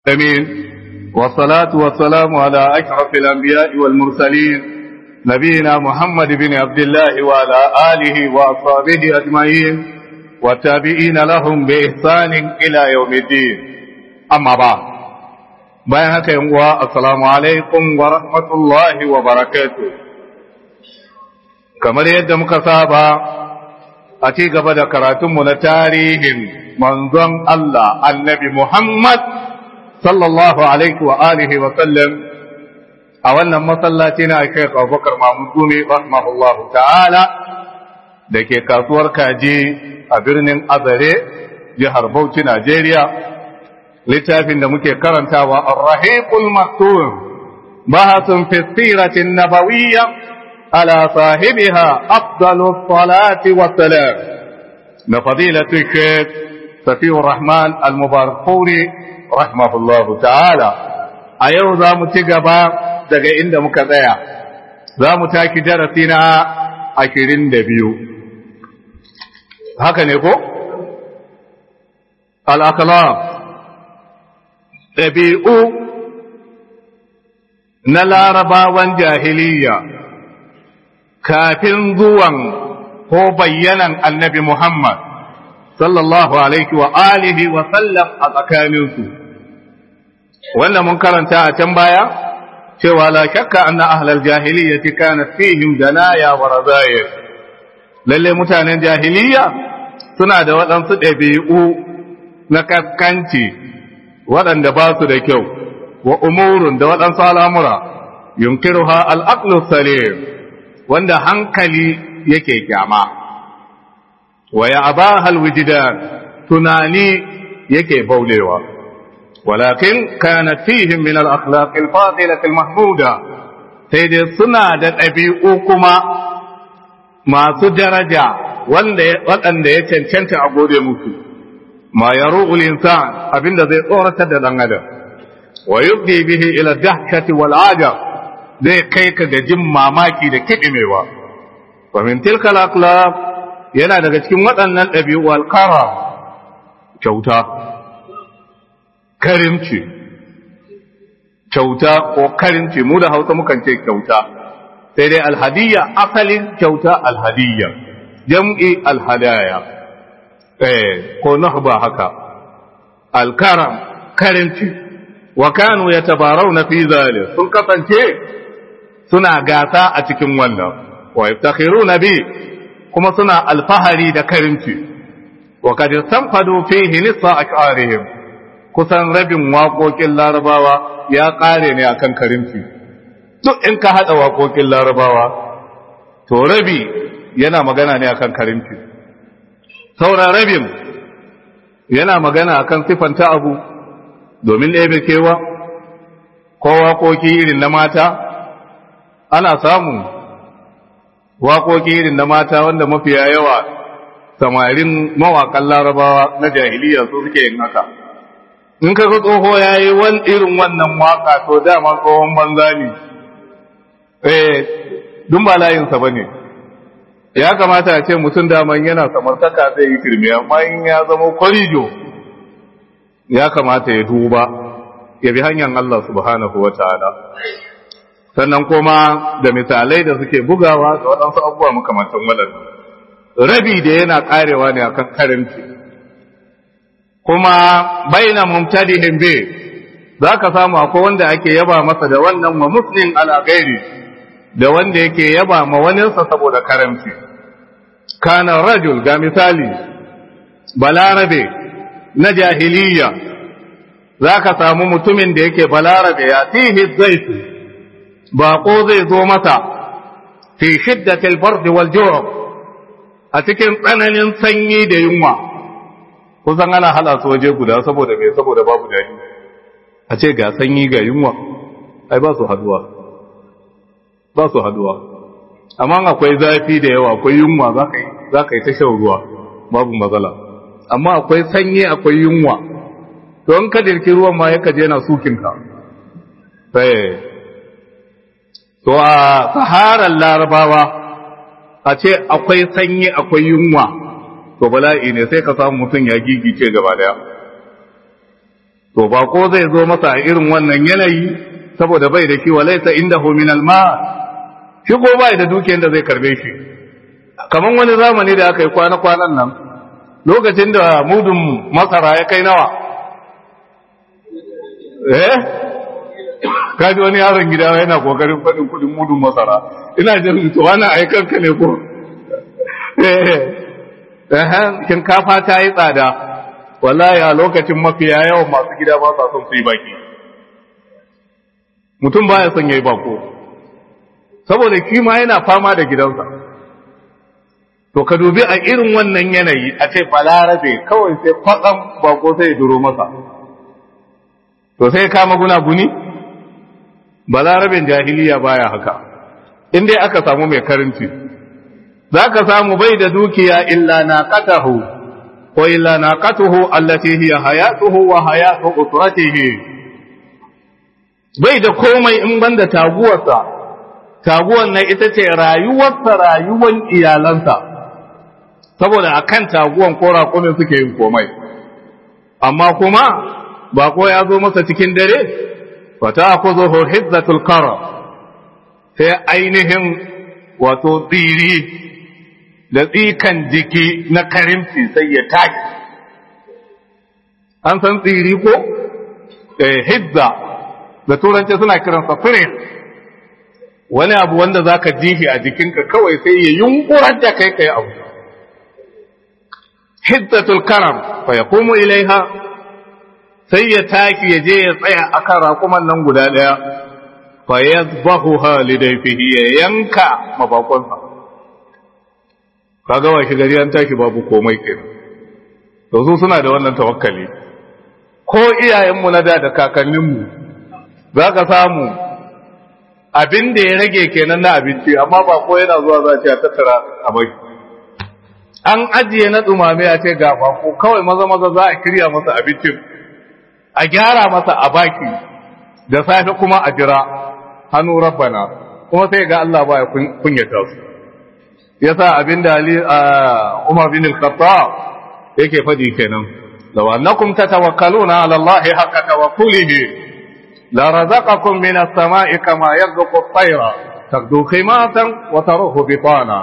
أمين والصلاة والسلام على أشرف الأنبياء والمرسلين نبينا محمد بن عبد الله وعلى آله وأصحابه أجمعين والتابعين لهم بإحسان إلى يوم الدين أما بعد bayan haka yin uwa assalamu alaikum wa rahmatullahi wa barakatuh kamar yadda muka saba a ci gaba da karatunmu na tarihin manzon Allah annabi Muhammad sallallahu alaihi wa alihi wa sallam a wannan masallaci na Sheikh Abubakar Mahmud Gumi rahimahullahu ta'ala da ke kasuwar kaji a birnin Azare jihar Bauchi Najeriya littafin da muke karantawa Ar-Rahiqul Maktum bahasun fi siratin nabawiyya ala sahibiha afdalus salati wassalam na fadilatu Sheikh Safiyur Rahman Al-Mubarakpuri rahimahullahu ta'ala a yau za mu ci gaba daga inda muka tsaya za mu taki darasi na ashirin da biyu haka ne ko? al'akalam ɗabi'u na larabawan jahiliya kafin zuwan ko bayyanan annabi Muhammad sallallahu alaihi wa alihi wa sallam a tsakaninsu wannan mun karanta a can baya cewa la shakka anna ahlal jahiliyyati kanat fihim danaya wa razayir lalle mutanen jahiliya suna da waɗansu ɗabi'u na kaskanci waɗanda ba su da kyau wa umurun da waɗansu al'amura yunkiruha al'aqlu salim wanda hankali yake kyama wa ya abaha alwijdan tunani yake baulewa ولكن كانت فيهم من الأخلاق الفاضلة المحمودة سيدي سنة ɗabi'u-kuma masu daraja waɗanda ya cancanta a gode musu ma ya ru'ul insan abinda zai tsoratar da ɗan adam wa yubdi bihi ila dahkati wal ajab zai kai ka ga jin mamaki da kiɗimewa wa min tilka al yana daga cikin waɗannan ɗabi'u al-karam kyauta karimci kyauta ko karimci mu da hausa mukan ce kyauta sai dai alhadiyya asalin kyauta alhadiyya jam'i alhadaya eh ko nahba haka alkaram karimci wa kanu yatabarawna fi zalik sun kasance suna gasa a cikin wannan wa yaftakhiruna bi kuma suna alfahari da karimci wa kad istanfadu fihi nisfa ash'arihim kusan rabin waƙoƙin larabawa ya ƙare ne a kan karimci duk in ka haɗa waƙoƙin larabawa to rabi yana magana ne a kan karimci sauran rabin yana magana a kan siffanta abu domin ɗaya kewa ko waƙoƙi irin na mata ana samun waƙoƙi irin na mata wanda mafiya yawa samarin mawaƙan larabawa na jahiliya su suke yin haka in ka ga tsoho ya yi wani irin wannan waka to dama tsohon banza ne eh dun ba layinsa ba ne ya kamata a ce mutum daman yana samartaka zai yi kirmi amma in ya zama kwarijo ya kamata ya duba ya bi hanyar Allah subhanahu wa ta'ala sannan kuma da misalai da suke bugawa da waɗansu abubuwa makamantan waɗannan rabi da yana ƙarewa ne akan karanci kuma baina mumtadihin bi za ka samu akwai wanda ake yaba masa da wannan wa muslim ala gairi da wanda yake yaba ma waninsa saboda karamci kana rajul ga misali balarabe na jahiliya za ka samu mutumin da yake balarabe ya tihi zaitu baƙo zai zo masa fi shiddatil bardi wal a cikin tsananin sanyi da yunwa kusan ana hala su waje guda saboda mai saboda babu daɗi a ce ga sanyi ga yunwa ai ba su haduwa ba su haduwa amma akwai zafi da yawa akwai yunwa za ka yi ta shan ruwa babu matsala amma akwai sanyi akwai yunwa to in ka dirki ruwan ma yaka je na sukinka sai to a saharar larabawa a ce akwai sanyi akwai yunwa to bala'i ne sai ka samu mutum ya gigice gaba daya to bako zai zo masa a irin wannan yanayi saboda bai da shi walaysa indahu min alma shi ko bai da dukiyar da zai karbe shi kaman wani zamani da aka yi kwana kwanan nan lokacin da mudun masara ya kai nawa eh kaji wani yaron gida yana kokarin faɗin kudin mudun masara ina jin to wannan aikan ka ne ko eh shinkafa ta yi tsada wallahi a lokacin mafiya yawan masu gida ba sa son su yi baki mutum baya son yayi bako saboda shi ma yana fama da gidansa to ka dubi a irin wannan yanayi a ce balarabe kawai sai kwatsam bako sai ya duro masa to sai kama guna-guni balarabin jahiliya baya haka in dai aka samu mai karinci za ka samu bai da dukiya illa na katahu ko illa na katuhu allati hiya hayatuhu wa hayatu usratihi bai da komai in banda taguwarsa taguwar nan ita ce rayuwarsa rayuwar iyalansa saboda akan taguwan ko raƙumin suke yin komai amma kuma ba ko ya zo masa cikin dare wata akuzuhu hizzatul kara sai ainihin wato tsiri da tsikan jiki na karimci sai ya tashi an san tsiri ko hizza da turanci suna kiransa firin wani abu wanda za ka jihi a jikinka kawai sai ya yunkurar da kai kai abu hizzatul karam fa ya komo ilaiha sai ya taki ya je ya tsaya akan raƙuman nan guda ɗaya fa yazbahu halidayfihi ya yanka mabakonsa kaga wa shi gari an tashi babu komai kenan to su suna da wannan tawakkali ko iyayenmu na da da kakanninmu za ka samu abin da ya rage kenan na abinci amma ba ko yana zuwa za a tattara a bai an ajiye na dumame a ce ga bako kawai maza maza za a kirya masa abincin a gyara masa a baki da safe kuma a jira hannu rabbana kuma sai ga Allah ba ya kunyata su yasa abin da Ali Umar bin al-Khattab yake fadi kenan law annakum tatawakkaluna ala Allah haqqa tawakkulihi la razaqakum min as-sama'i kama yarzuqu at-tayra taqdu khimatan wa taruhu bitana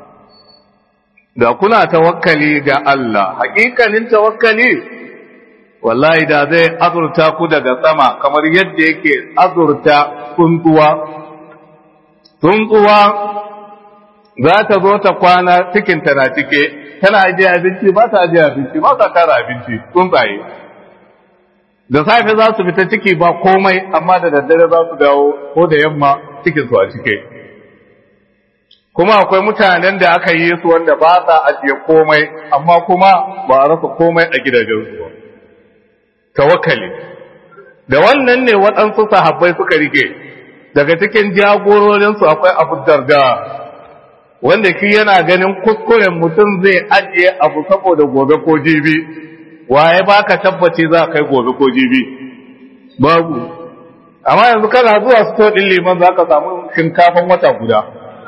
da kuna tawakkali ga Allah hakikanin tawakkali wallahi da zai azurta ku daga sama kamar yadda yake azurta tsuntsuwa tsuntsuwa za ta zo ta kwana cikinta na cike tana ajiye abinci ba ta ajiye abinci ba ta tara abinci tsuntsaye da safe za su fita ciki ba komai amma da daddare za su dawo ko da yamma cikinsu a cike kuma akwai mutanen da aka yi su wanda ba sa ajiye komai amma kuma ba a rasa komai a gidajensu ba tawakkali da wannan ne waɗansu sahabbai suka rike daga cikin jagororinsu akwai abu darda wanda shi yana ganin kuskuren mutum zai ajiye abu saboda gobe ko jibi waye baka tabbaci za kai gobe ko jibi babu amma yanzu kana zuwa sto din liman za ka samu shinkafan wata guda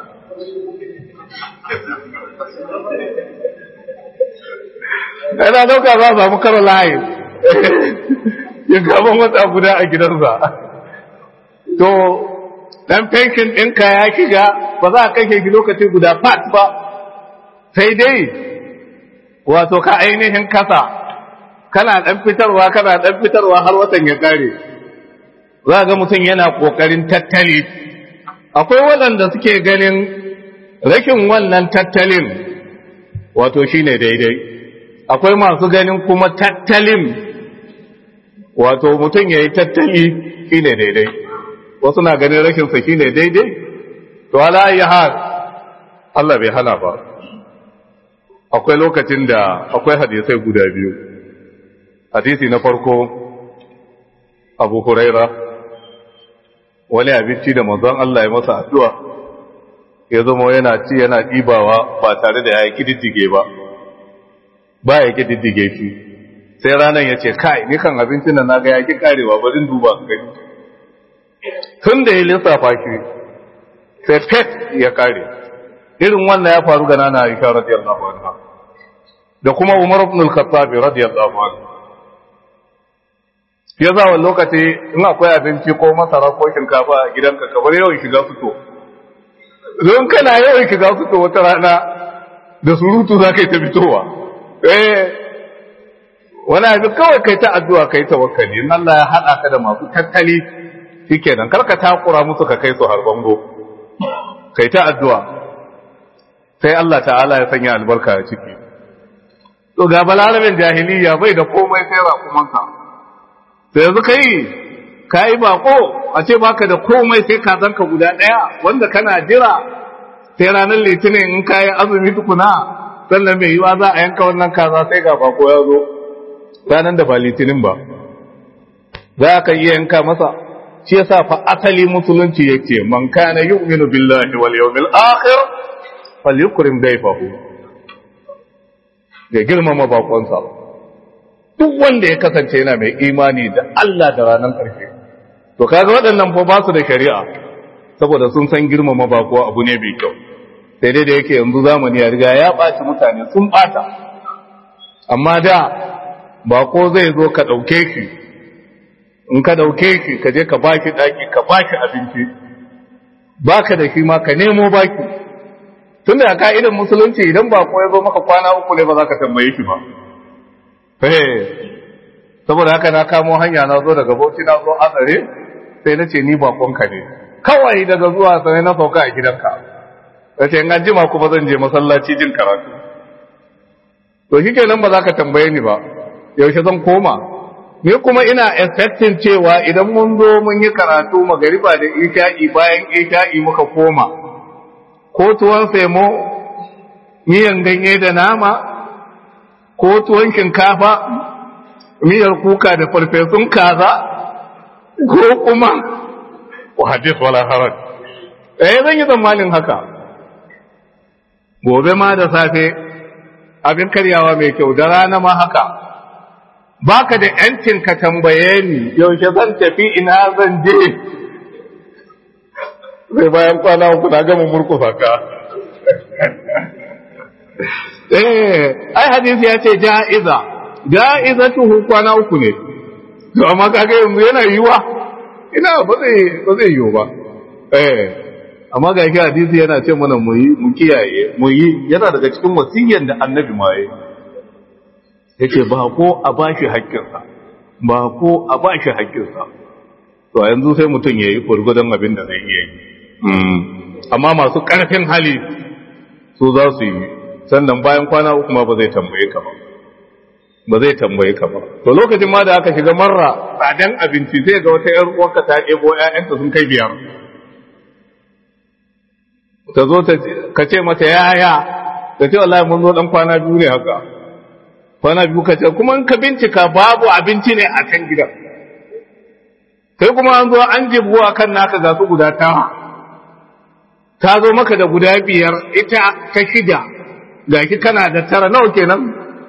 Yana dauka za a samu karo layi shinkafan wata guda a gidansa to dan fenkin ɗinka ya shiga ba za a kashe shi lokaci guda fat ba sai dai wato ka ainihin kasa kana ɗan fitarwa kana ɗan fitarwa har watan ya ƙare za ga mutum yana ƙoƙarin tattali akwai waɗanda suke ganin rashin wannan tattalin wato shine daidai akwai masu ganin kuma tattalin wato mutum ya yi tattali shine daidai wasu na ganin rashinsa shi ne daidai to ala yi har Allah bai hana ba akwai lokacin da akwai hadisai guda biyu hadisi na farko abu huraira wani abinci da manzon Allah ya masa addu'a ya zama yana ci yana ɗibawa ba tare da ya yi kididdige ba ba ya kididdige shi sai ranar ya ce kai ni kan abincin da na ga ya ki karewa bari duba gani tun da ya lissafa shi sai fet ya kare irin wannan ya faru ga nana Aisha radiyallahu anha da kuma Umar ibn al-Khattab radiyallahu anhu shi yasa wani lokaci in akwai abinci ko masara ko shinkafa a gidanka ka bar yawan shiga fito don kana yawan shiga fito wata rana da surutu za ka yi ta fitowa eh wani abin kawai kai ta addu'a kai tawakkali in Allah ya haɗa ka da masu tattali shikenan kar ka takura musu ka kai su har bango kai ta addu'a sai Allah ta'ala ya sanya albarka a ciki to ga balarabin jahiliya bai da komai sai raƙumansa sai yanzu kai ka yi bako a ce baka da komai sai ka zanka guda ɗaya wanda kana jira sai ranar litinin in ka yi azumi tukuna sannan mai yiwa za a yanka wannan kaza sai ga bako ya zo ranar da ba litinin ba za ka iya yanka masa shi yasa fa asali musulunci yake man kana yu'minu billahi wal yawmil akhir falyukrim dayfahu ya girmama bakonsa duk wanda ya kasance yana mai imani da Allah da ranar ƙarshe to kaga waɗannan fa ba su da shari'a saboda sun san girmama bako abu ne mai kyau sai dai da yake yanzu zamani ya riga ya ɓaci mutane sun ɓata amma da bako zai zo ka ɗauke shi in ka ɗauke shi ka je ka baki ɗaki ka baki abinci baka da shi ma ka nemo baki tun da ka'idan musulunci idan bako ya zo maka kwana uku ne ba za ka tambaye shi ba saboda haka na kamo hanya na zo daga bauchi na zo azare sai na ce ni bakonka ne kawai daga zuwa sai na sauka a gidanka da ce an jima kuma zan je masallaci jin karatu to shi kenan ba za ka tambaye ni ba yaushe zan koma ni kuma ina expecting cewa idan mun zo mun yi karatu magariba da isha'i bayan isha'i muka koma ko tuwon semo miyan ganye da nama ko tuwon shinkafa miyar kuka da farfesun kaza ko kuma wa hadis wala haraj eh zan yi tsammanin haka gobe ma da safe abin karyawa mai kyau da rana ma haka baka da yancin ka tambaye ni yaushe zan tafi ina zan je sai bayan kwana uku na gama murkusa ka eh ai hadisi ya ce ja'iza ja'izatuhu kwana uku ne to amma kaga yanzu yana yiwa ina ba zai ba zai yiwu ba eh amma ga shi hadisi yana ce mana mu yi mu kiyaye mu yi yana daga cikin wasiyyan da annabi ma yi yake ba ko a bashi haƙƙinsa ba ko a bashi haƙƙinsa to yanzu sai mutum ya yi gurgudan abin da zai iya yi amma masu ƙarfin hali su za su yi sannan bayan kwana uku ma ba zai tambaye ka ba ba zai tambaye ka ba to lokacin ma da aka shiga marra tsadan abinci sai ga wata yar uwarka ta ɗebo ƴaƴanta sun kai biyar ta zo ta ka ce mata yaya ta ce wallahi mun zo dan kwana biyu ne haka kwana biyu ka ce kuma in ka bincika babu abinci ne a kan gidan kai kuma an zo an jibuwa kan naka ga su guda tara ta zo maka da guda biyar ita ta shida ga ki kana da tara nawa kenan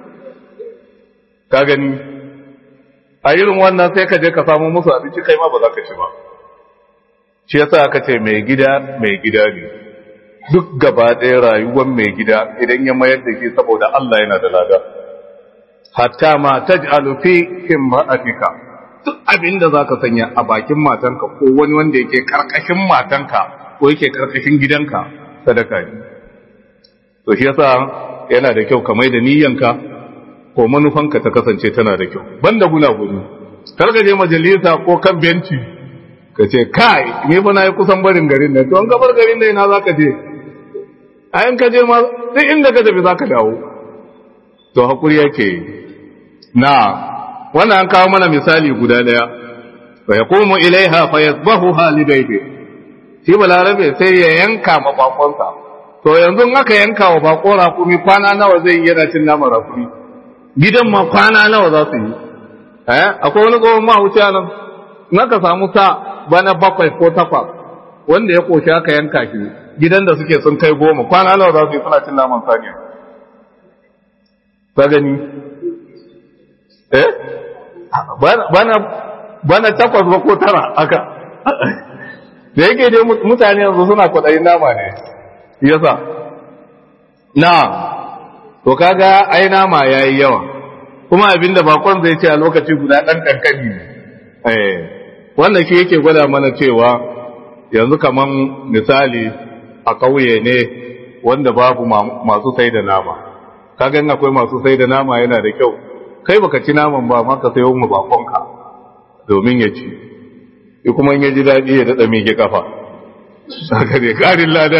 ka gani a irin wannan sai ka je ka samu musu abinci kai ma ba za ka ci ba shi yasa aka ce mai gida mai gida ne duk gaba ɗaya rayuwar mai gida idan ya mayar da shi saboda Allah yana da lada hatta ma taj'alu fi himmatika duk abin da zaka sanya a bakin matanka ko wani wanda yake karkashin matanka ko yake karkashin gidanka sadaka ne to shi yasa yana da kyau ka mai da niyyanka ko manufanka ta kasance tana da kyau banda guna gudu kar ka je majalisa ko kan benci ka ce kai me fa na yi kusan barin garin nan to an gabar garin nan ina zaka je ayan ka je ma duk inda ka tafi zaka dawo to hakuri yake na wannan an kawo mana misali guda daya fa yaqumu ilaiha fa yasbahuha lidaybi shi balarabe sai ya yanka ma bakonsa to yanzu aka yanka wa bako rakumi kwana nawa zai yi yana cin naman rakumi gidan ma kwana nawa za su yi eh akwai wani tsohon mahauci nan naka samu sa bana bakwai ko takwas wanda ya koshi aka yanka shi gidan da suke sun kai goma kwana nawa za su yi suna cin naman saniya ka gani eh bana bana takwas ba ko tara aka da yake dai mutane yanzu suna kwaɗayin nama ne yasa na to kaga ai nama yayi yawa kuma abinda bakon zai ce a lokaci guda dan kankani ne eh wannan shi yake gwada mana cewa yanzu kaman misali a ƙauye ne wanda babu masu sai da nama kaga in akwai masu sai da nama yana da kyau kai baka ci naman ba ma ka sayo mu bakonka domin ya ci shi kuma in ya ji daɗi ya daɗa mike kafa haka ne ƙarin lada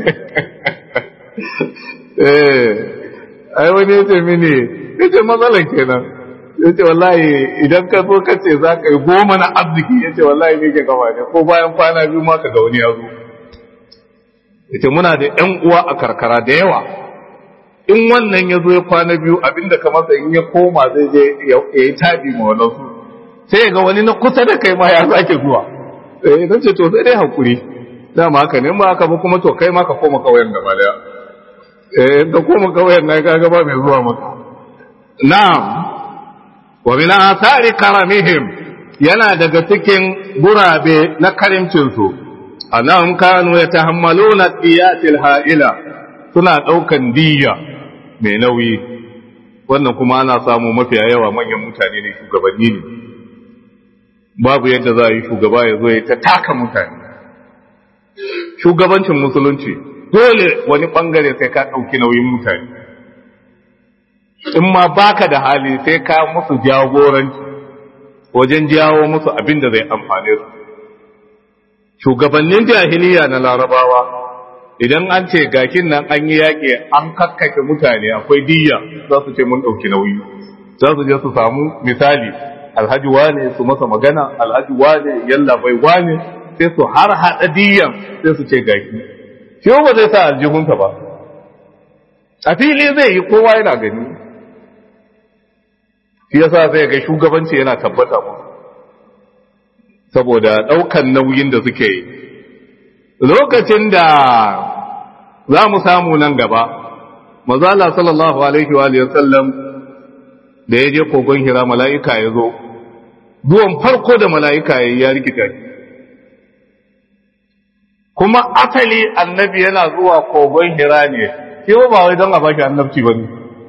eh ai wani ya ce mini ya ce matsalan kenan ya ce wallahi idan ka zo ka ce za ka yi goma na arziki ya ce wallahi mike kafa ne ko bayan kwana biyu ma ka ga wani ya zo ya ce muna da ‘yan uwa a karkara da yawa in wannan ya zo ya kwana biyu abinda ka masa in ya koma zai je ya yi taɗi ma wadansu sai ga wani na kusa da kai ma ya sake zuwa eh don ce to sai dai hakuri dama haka ne ma haka ba kuma to kai ma ka koma kauyen gaba daya eh da koma kauyen na ga gaba mai zuwa maka na'am wa min athari karamihim yana daga cikin gurabe na karimcin su annahum kanu yatahammaluna diyatil ha'ila suna daukan diyya mai nauyi wannan kuma ana samu mafiya yawa manyan mutane ne shugabanni ne babu yadda za a yi shugaba ya zo ya ta taka mutane shugabancin musulunci dole wani bangare sai ka ɗauki nauyin mutane in ma baka da hali sai ka musu jagoranci wajen jawo musu abin da zai amfane su shugabannin jahiliya na larabawa idan an ce gakin nan an yi yaƙi an kakkake mutane akwai diyya za su ce mun ɗauki nauyi za su je su samu misali alhaji wane su masa magana alhaji wane yalla bai wane sai su har haɗa diyan sai su ce gaki shi ba zai sa aljihunsa ba a fili zai yi kowa yana gani shi yasa zai ga shugabanci yana tabbata musu saboda ɗaukan nauyin da suke yi lokacin da za mu samu nan gaba mazala sallallahu alaihi wa sallam da ya je kogon hira mala'ika ya zo zuwan farko da mala'ika ya ya rikita shi kuma asali annabi yana zuwa kogon hira ne shi ba wai don a baki annabci ba ne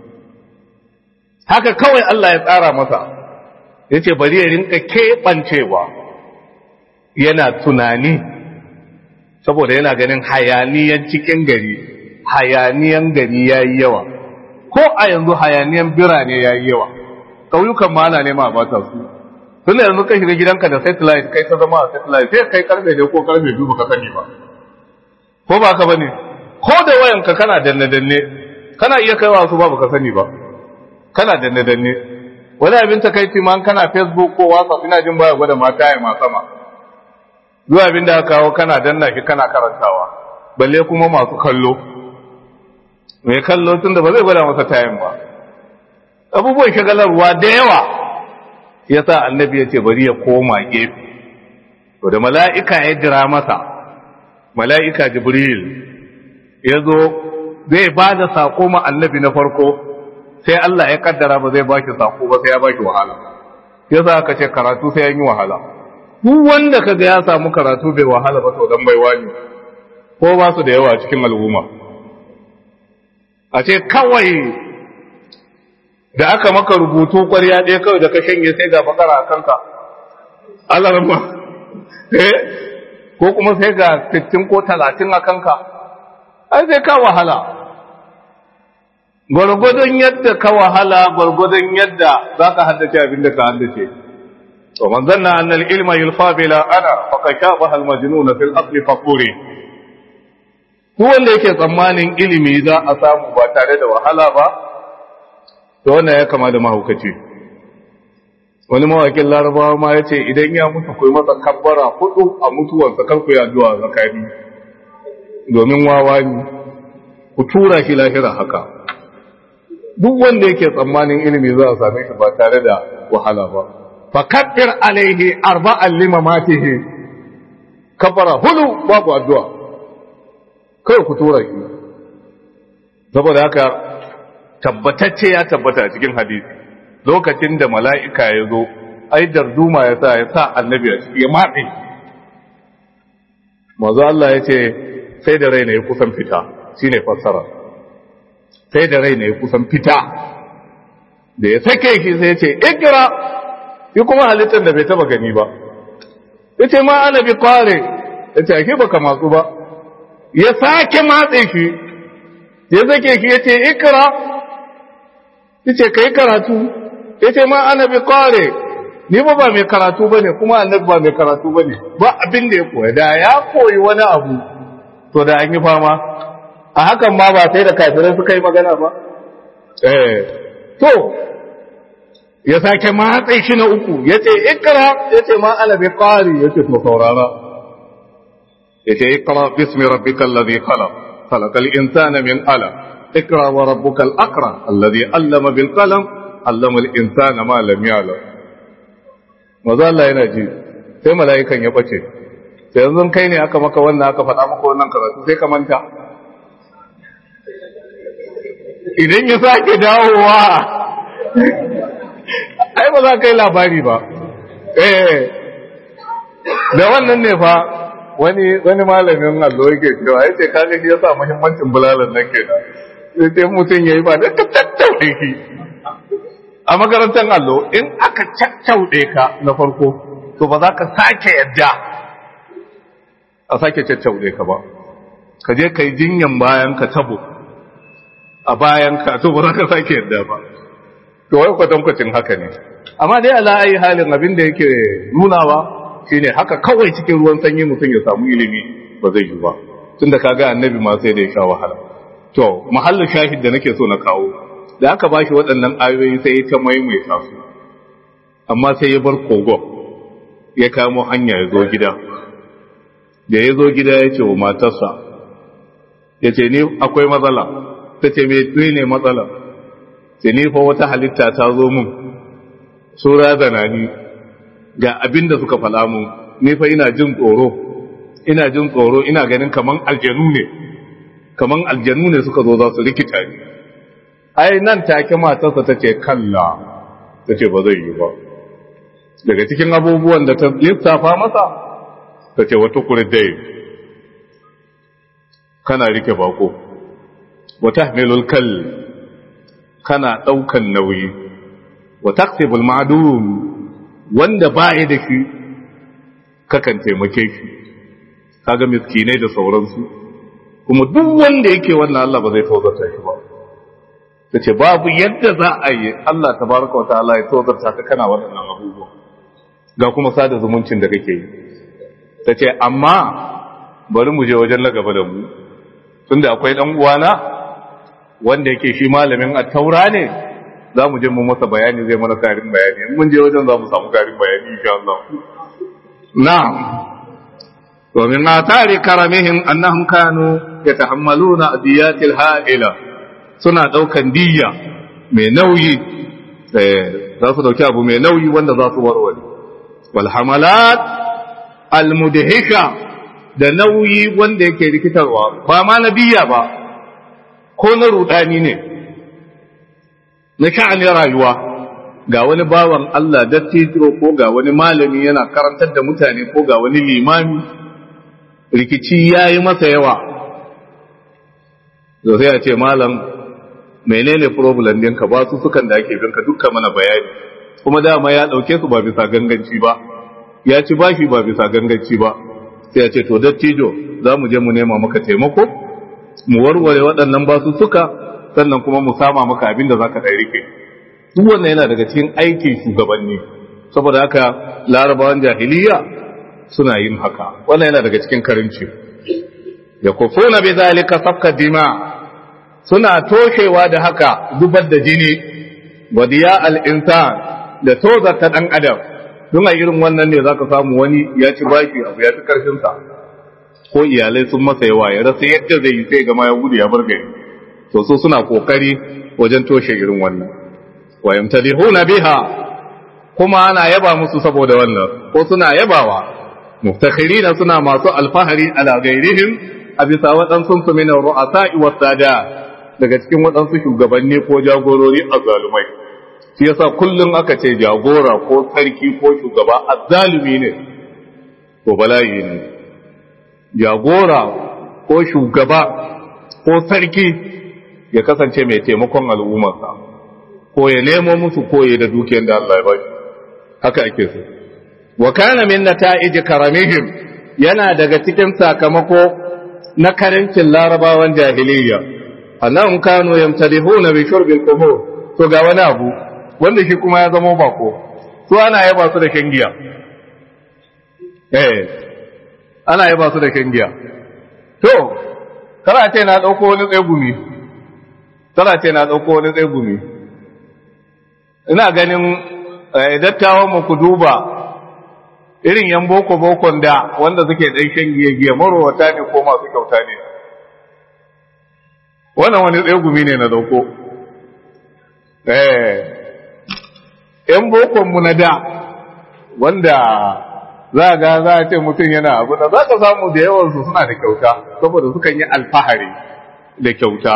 haka kawai Allah ya tsara masa ya ce bari ya rinka keɓancewa yana tunani saboda yana ganin hayaniyan cikin gari hayaniyan gari ya yi yawa ko a yanzu hayaniyan birane ya yi yawa ƙauyukan ma ana nema a bata su tun da yanzu ka shiga gidanka da satellite kai ta zama a satellite sai kai karfe ne ko karfe biyu baka sani ba ko ba ka bane ko da wayanka kana danne danne kana iya kaiwa su ba baka sani ba kana danne danne wani abin takaici ma kana facebook ko whatsapp ina jin baya gwada mata ya ma sama zuwa abin da aka kawo kana danna shi kana karantawa balle kuma masu kallo mai kallo tun da ba zai gwada masa tayin ba abubuwan shagalarwa da yawa ya sa annabi ya ce bari ya koma gefe to da mala'ika ya jira masa mala'ika jibril ya zo zai ba da saƙo ma annabi na farko sai Allah ya kaddara ba zai baki saƙo ba sai ya baki wahala ya sa aka ce karatu sai ya yi wahala duk wanda kaga ya samu karatu bai wahala ba to dan baiwa ne ko ba su da yawa cikin al'umma a ce kawai da aka maka rubutu ƙwarya ɗaya kawai da ka shanye sai ga bakara a kanka Allah ramma eh ko kuma sai ga 60 ko 30 a kanka ai sai ka wahala gwargwadon yadda ka wahala gwargwadon yadda za ka haddace abin da ka haddace to man zanna anna al-ilma yulfa bila ana faqad shabaha al-majnun fi al-asl faquri duk wanda yake tsammanin ilimi za a samu ba tare da wahala ba to wannan ya kama da mahaukaci wani mawakin larabawa ma ya ce idan ya mutu kai masa kabbara hudu a mutuwarsa karku ya zuwa zakari domin wawa ne ku tura shi lahira haka duk wanda yake tsammanin ilimi za a same shi ba tare da wahala ba fa kabbir alaihi arba'an limamatihi kabbara hudu babu addu'a kai ku tura shi saboda haka tabbatacce ya tabbata a cikin hadisi lokacin da mala'ika ya zo ai darduma ya sa ya sa annabi a ciki ya matse mazu Allah ya ce sai da rai na ya kusan fita shi ne fassara sai da rai na ya kusan fita da ya sake shi sai ce ikira yi kuma halittar da bai taba gani ba ya ce ma ana bi kware ya ce ake baka matsu ba ya sake matse shi ya zake shi ya ce ikira ya ce ka yi karatu ya ce ma ana bi kware ni ba ba mai karatu ba ne kuma annabi ba mai karatu ba ne ba abin da ya koya da ya koyi wani abu to da an yi fama a hakan ma ba sai da kafirai suka yi magana ba eh to ya sake matsayi shi na uku ya ce ikra ya ce ma ana bi ƙari ya ce to saurara ya ce ikra bismi rabbika alladhi khalaq khalaqal insana min alaq ikra wa rabbuka al-akram alladhi allama bil qalam allama al-insana ma lam ya'lam maza Allah yana ji sai mala'ikan ya bace sai yanzu kai ne aka maka wannan aka faɗa maka wannan karatu sai ka manta idan ya sake dawowa ai ba za ka yi labari ba eh da wannan ne fa wani wani malamin allo yake cewa ya ce kaga shi yasa muhimmancin bulalan nan kenan sai sai mutum yayi ba da tattaure shi a makarantar allo in aka caccaude ka na farko to ba za ka sake yadda a sake caccaude ka ba ka je ka yi jinyan bayan ka tabo a bayan ka to ba za ka sake yadda ba to wai kwatankwacin haka ne amma dai ala ayi halin abin da yake nunawa shine haka kawai cikin ruwan sanyi mutum ya samu ilimi ba zai yi ba tunda kaga annabi ma sai da ya sha wahala to mahallin shahid da nake so na kawo da aka bashi waɗannan ayoyi sai ya ta maimaita su amma sai ya bar kogo ya kamo hanya ya zo gida da ya zo gida ya ce wa matarsa ya ce ni akwai matsala ta ce me ne matsala ce ni fa wata halitta ta zo mun sura da ni ga abin da suka fala mun ni fa ina jin tsoro ina jin tsoro ina ganin kaman aljanu ne kaman aljanu ne suka zo za su rikita ni ai nan take matarsa ta ce kalla ta ce ba zai yi ba daga cikin abubuwan da ta lissafa masa ta ce wata kurdai kana rike bako wata hamilul kal kana ɗaukan nauyi wa taksibul ma'dum wanda ba ya da shi kakan taimake shi kaga miskinai da sauransu kuma duk wanda yake wannan Allah ba zai tozarta shi ba tace babu yadda za a yi Allah tabaraka wa ta'ala ya tozarta ka kana waɗannan abubuwa ga kuma sada zumuncin da kake yi tace amma bari mu je wajen na gaba da mu tunda akwai dan uwana wanda yake shi malamin at-taura ne za mu je mu masa bayani zai mana karin bayani in mun je wajen za mu samu karin bayani insha Allah na'am wa min atari karamihim annahum kanu yatahammaluna adiyatil ha'ila suna daukan diyya mai nauyi eh za su dauki abu mai nauyi wanda za su warware wal hamalat al mudhika da nauyi wanda yake rikitarwa ba ma nabiya ba ko na rudani ne na sha'anin rayuwa ga wani bawan Allah dattijo ko ga wani malami yana karantar da mutane ko ga wani limami rikici ya yi masa yawa da sai a ce malam menene problem ɗinka ba su sukan da ake binka dukkan mana bayani kuma dama ya ɗauke su ba bisa ganganci ba ya ci bashi ba bisa ganganci ba sai a ce to dattijo za mu je mu nema maka taimako mu warware waɗannan basu suka sannan kuma mu sama maka abin da za ka ɗai rike duk wannan yana daga cikin aikin shugabanni saboda haka larabawan jahiliya suna yin haka wannan yana daga cikin karinci ya kufuna bi zalika safka dima suna toshewa da haka zubar da jini wa diya al insan da tozarta dan adam don a irin wannan ne zaka samu wani ya ci baki abu ya fi karfin sa ko iyalai sun masa yawa ya rasa yadda zai yi sai gama ya gudu ya bar gari to su suna kokari wajen toshe irin wannan wa yamtadihuna biha kuma ana yaba musu saboda wannan ko suna yabawa muftakhirina suna masu alfahari ala gairihim a bisa waɗansu su min ru'asa'i wa sada daga cikin waɗansu shugabanni ko jagorori azzalumai shi yasa kullum aka ce jagora ko sarki ko shugaba azzalumi ne to bala'i ne jagora ko shugaba ko sarki ya kasance mai taimakon al'ummarsa ko ya nemo musu koye da dukiyar da Allah ya bashi haka ake so wa kana min nata'ij karamihim yana daga cikin sakamako na karancin larabawan jahiliyya annahum kanu yamtadihuna bi shurbil qubur to ga wani abu wanda shi kuma ya zama bako su ana yaba su da shangiya eh ana yaba su da shangiya to kara ce na dauko wani tsegumi kara ce na dauko wani tsegumi ina ganin dattawan mu ku duba irin yan boko bokon da wanda suke dan shangiya giya marowata ne ko masu kyauta ne wannan wani tsegumi ne na dauko eh yan bokon mu na da wanda za ga za a ce mutum yana abu da za ka samu da yawansu suna da kyauta saboda sukan yi alfahari da kyauta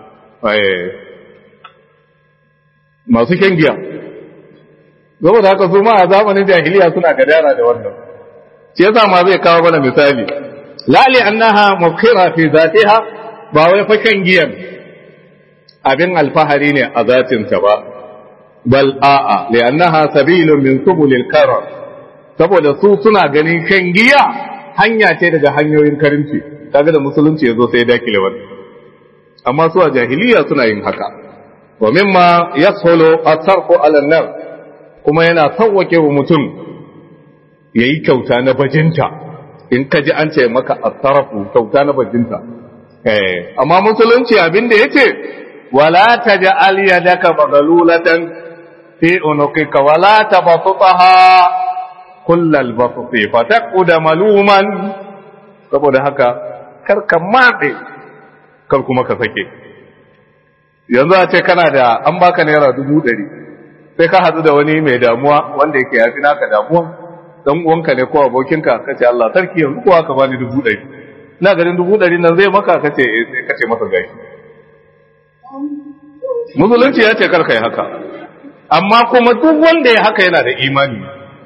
masu shan giya saboda haka su ma a zamanin jahiliya suna gadara da wannan shi yasa ma zai kawo mana misali lali annaha mukira fi zatiha ba wai fa shan giyan abin alfahari ne a zatinta ba bal a'a li annaha sabilun min subulil karam saboda su suna ganin shan giya hanya ce daga hanyoyin karinci kaga da musulunci yazo sai dakile wannan amma su a jahiliya suna yin haka wa mimma yashulu asarfu ala nar kuma yana sauwake wa mutum yayi kyauta na bajinta in ka ji an ce maka asarfu kyauta na bajinta eh amma musulunci abin da yace wala taj'al yadaka maghlulatan fi unuqika wala tabsutaha kullal basuti fataquda maluman saboda haka kar ka matse kar kuma ka sake yanzu a ce kana da an baka naira dubu ɗari sai ka hadu da wani mai damuwa wanda yake yafi naka damuwa dan uwanka ne ko abokinka ka ce Allah sarki yanzu ko aka bani dubu ɗari ina ganin dubu ɗari nan zai maka ka ce eh sai ka ce masa gashi musulunci ya ce kar kai haka amma kuma duk wanda ya haka yana da imani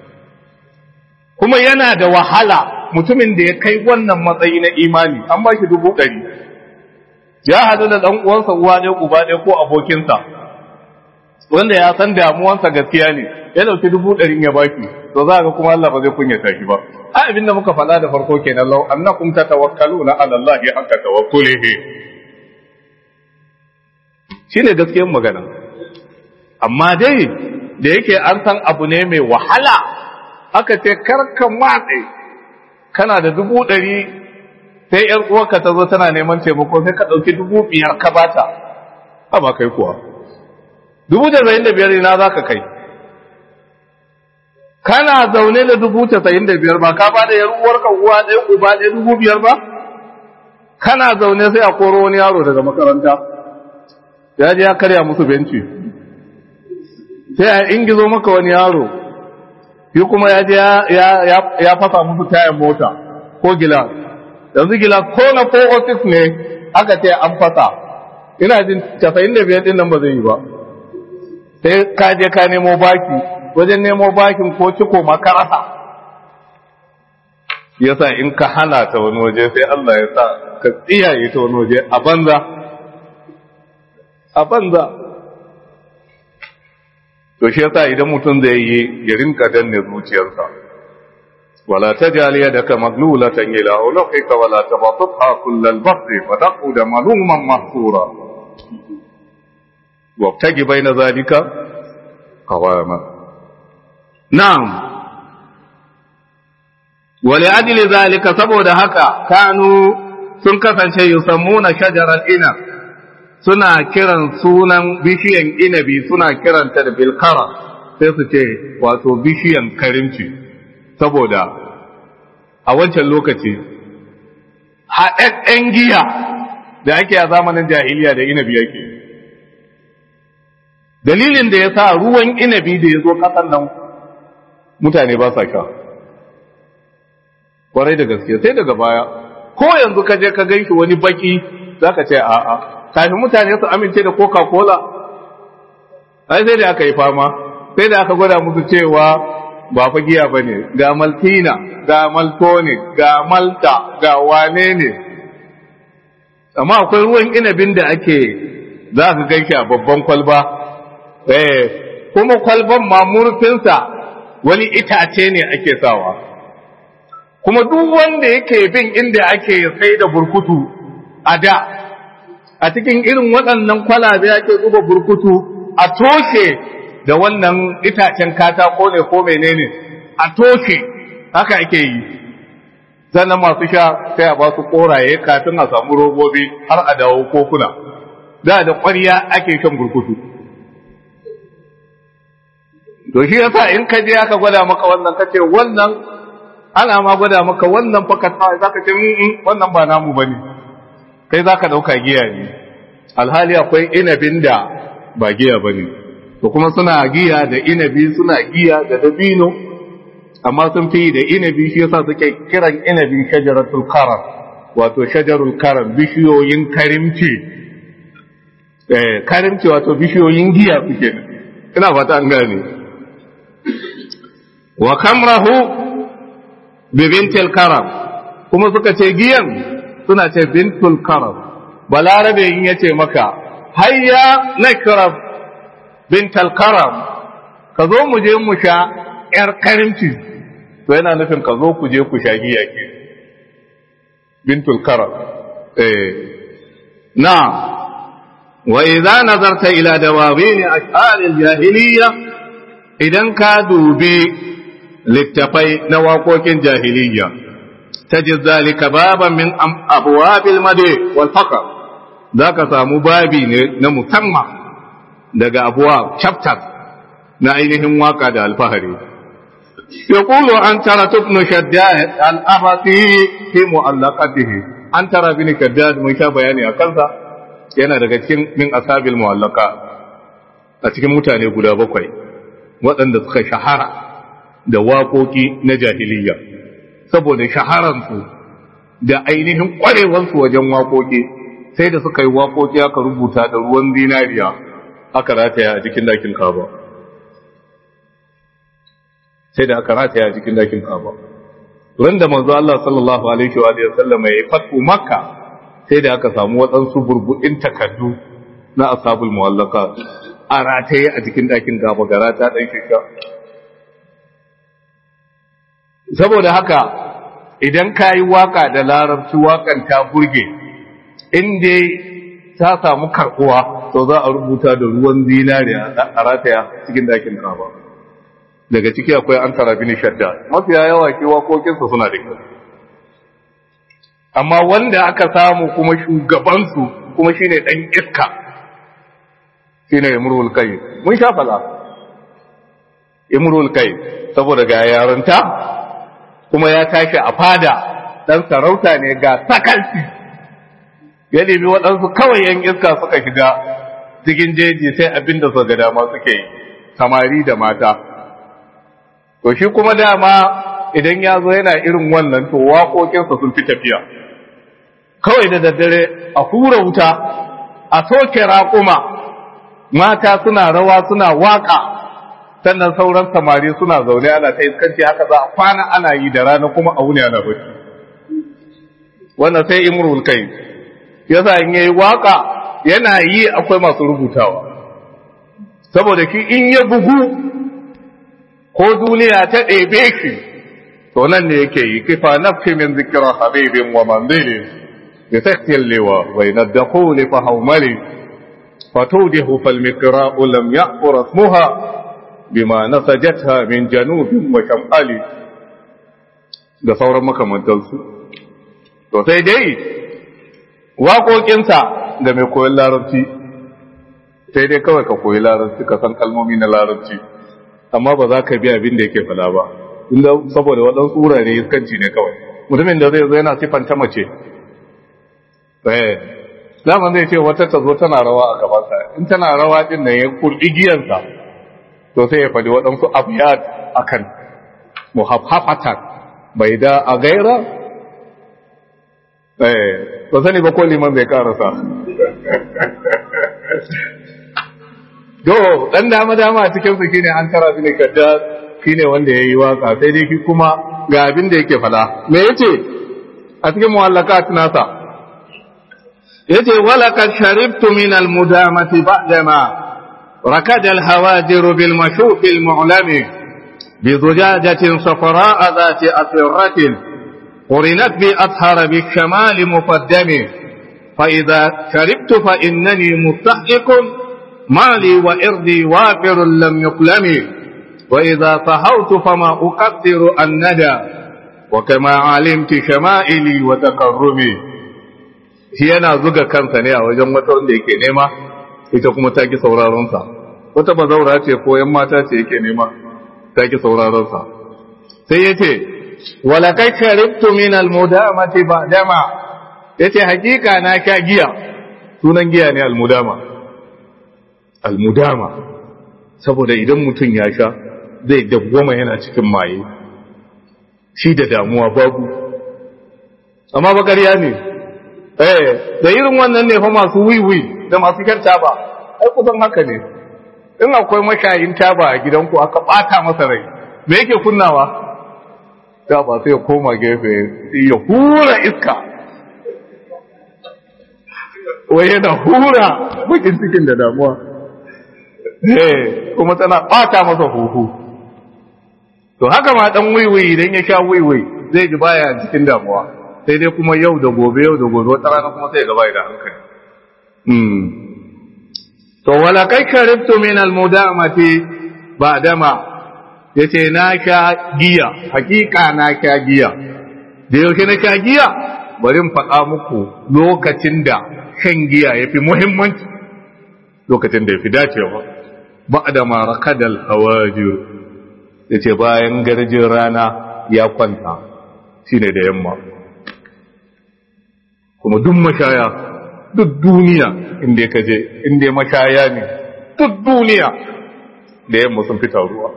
kuma yana da wahala mutumin da ya kai wannan matsayi na imani an ba shi dubu ɗari ya haɗu da ɗan uwansa uwa ɗaya uba ɗaya ko abokinsa wanda ya san damuwansa gaskiya ne ya ɗauki dubu ɗari ya baki to za ga kuma Allah ba zai kunyata shi ba a abin da muka faɗa da farko kenan lau annakum tatawakkaluna ala Allah haqqa tawakkulihi shine gaskiyar magana amma dai da yake an san abu ne mai wahala aka ce karka matse kana da dubu ɗari sai ‘yar uwarka ta zo tana neman taimako sai ka ɗauki dubu biyar ka bata a ba kai kuwa dubu da da biyar ina za ka kai kana zaune da dubu tasa'in da biyar ba ka ba da ‘yar uwarka uwa ɗaya uba ɗaya dubu biyar ba kana zaune sai a koro wani yaro daga makaranta ya je ya karya musu benci sai a ingizo maka wani yaro shi kuma ya je ya fasa musu tayan mota ko gila yanzu gila ko na 406 ne aka ce an fasa ina jin 95 din nan ba zai yi ba sai ka je ka nemo baki wajen nemo bakin ko ciko makarasa yasa in ka hana ta wani waje sai Allah ya sa ka tsiyaye ta wani waje a banza a banza to shi yasa idan mutum zai yi ya rinka danne zuciyarsa wala tajal yadaka maglulatan ila ulqika wala tabsutha kullal basri fa taqud maluman mahsura wabtagi baina zalika qawama na'am wali ajli zalika saboda haka kanu sun kasance yusammuna shajaral ina suna kiran sunan bishiyan inabi suna kiranta da bilkara sai su ce wato bishiyan karimci saboda a wancan lokaci haɗaɗɗen giya da ake a zamanin jahiliya da inabi yake dalilin da ya sa ruwan inabi da ya zo ƙasan nan mutane ba sa sha kwarai da gaske sai daga baya ko yanzu ka je ka ganshi wani baki za ka ce a'a kafin mutane su amince da coca-cola ai sai da aka yi fama sai da aka gwada musu cewa ba fa giya ba ne ga maltina ga maltonic ga malta ga wane ne amma akwai ruwan inabin da ake za ka ganshi a babban kwalba eh kuma kwalban ma murfinsa wani itace ne ake sawa kuma duk wanda yake bin inda ake sai da burkutu a da a cikin irin waɗannan kwalabe ake zuba burkutu a toshe da wannan itacen katako ne ko menene a toshe haka ake yi sannan masu sha sai a ba su koraye kafin a samu robobi har a dawo kokuna da da ƙwarya ake shan burkutu to shi yasa in ka je aka gwada maka wannan ka ce wannan ana ma gwada maka wannan fa za ka ce wannan ba namu bane kai za ka ɗauka giya ne alhali akwai inabin da ba giya ba ne to kuma suna giya da inabi suna giya da dabino amma sun fi da inabi shi yasa suke kiran inabi shajaratul karam wato shajarul karam bishiyoyin karimci eh karimci wato bishiyoyin giya kuke ina fata an gane wa kamrahu bi bintil karam kuma suka ce giyan suna ce bintul karam balarabe in yace maka hayya nakrab bintal karam ka zo mu je mu sha yar karimci to yana nufin ka zo ku je ku sha giya ke bintul karam eh na wa idza nazarta ila dawawin ash'ar al-jahiliyya idan ka dubi littafai na waƙoƙin jahiliyya tajid zalika baban min abwabil madi wal faqr zaka samu babi ne na musamman daga abuwa chapters na ainihin waka da alfahari يقول أن ترى ابن شداد الأبطي في مؤلقته أن ترى ابن شداد من شاء بياني أكلها yana daga cikin min asabil mu'allaka a cikin mutane guda bakwai waɗanda suka shahara da waƙoƙi na jahiliya saboda shaharansu da ainihin ƙwarewansu wajen waƙoƙi sai da suka yi waƙoƙi aka rubuta da ruwan zinariya aka rataya a cikin dakin kaba sai da aka rataya a cikin dakin kaba ran da manzo Allah sallallahu alaihi wa sallam ya fatu makka sai da aka samu waɗansu burbuɗin takardu na ashabul mu'allaka a rataye a cikin dakin kaba gara ta dan shika saboda haka idan ka yi waka da larabci wakan ta burge in dai ta samu karkuwa to za a rubuta da ruwan zinariya a rataya cikin dakin kaba daga ciki akwai an tara bini shadda mafiya yawa ke wakokinsu suna da kyau amma wanda aka samu kuma shugabansu kuma shine dan iska shine imrul kai mun sha fala imrul kai saboda ga yaranta kuma ya tashi a fada dan sarauta ne ga sakalci ya nemi waɗansu kawai yan iska suka shiga cikin jeji sai abin da ga dama suke yi samari da mata to shi kuma dama idan ya zo yana irin wannan to waƙoƙinsa sun fi tafiya kawai da daddare a hura wuta a soke raƙuma mata suna rawa suna waƙa sannan sauran samari suna zaune ana ta iskanci haka za a kwana ana yi da rana kuma a wuni ana bacci wannan sai imrul kai yasa in yayi waka yana yi akwai masu rubutawa saboda shi in ya bugu ko duniya ta ɗebe shi to nan ne yake yi kifa nafsi min zikra habibin wa manzili bi saktil liwa wa inadkhul fa hawmali fatudihu fal miqra'u lam ya'fur ismuha bima nasajatha min janubin wa shamali da sauran makamantansu to sai dai waƙoƙinsa da mai koyon larabci sai dai kawai ka koyi larabci ka san kalmomi na larabci amma ba za ka bi abin da yake fada ba inda saboda waɗansu wurare iskanci ne kawai mutumin da zai zo yana siffanta mace eh zaman zai ce wata ta zo tana rawa a gabansa in tana rawa din nan ya kurɗi giyansa to sai ya faɗi waɗansu abiyat akan muhaffafatan bai da a gaira eh ba sani ba ko liman zai karasa do dan dama dama a cikin su shine an tara su ne kadda shine wanda yayi waka sai dai shi kuma ga abin da yake fada me yace a cikin muwallakat nasa yace wala kad sharibtu min al mudamati ba'dama rakad al hawadir bil mashuf al mu'lami بزجاجة صفراء ذات أسرة قرنت بأطهر بالشمال مقدم فإذا شربت فإنني مستحق مالي وإرضي وافر لم يقلم وإذا طهوت فما أقدر الندى وكما علمت شمائلي وتقربي yana zuga kansa ne a wajen wata wanda yake nema ita kuma ta ki sauraronsa wata bazaura ce ko yan mata ce yake nema ta ki sauraronsa sai ya ce walakai sharibtu min almudamati ba dama ya ce hakika na sha giya sunan giya ne almudama almudama saboda idan mutum ya sha zai dawwama yana cikin maye shi da damuwa babu amma bakariya ne eh da irin wannan ne fa masu wiwi da masu shan taba ai kusan haka ne in akwai mashayin taba a gidanku aka bata masa rai me yake kunnawa da ba sai ya koma gefe ya hura iska wai yana hura bakin cikin da damuwa eh kuma tana bata masa huhu to haka ma dan wiwi idan ya sha wiwi zai ji baya cikin damuwa sai dai kuma yau da gobe yau da gobe wata rana kuma sai ga bai da hankali hmm to wala kai karibtu min almudamati ba dama yace na sha giya hakika na sha giya da yaushe na sha giya bari in faɗa muku lokacin da shan giya yafi muhimmanci lokacin da yafi dacewa ba da marakadal hawajir yace bayan garjin rana ya kwanta shine da yamma kuma duk mashaya duk duniya inda ka je inda mashaya ne duk duniya da yamma sun fita ruwa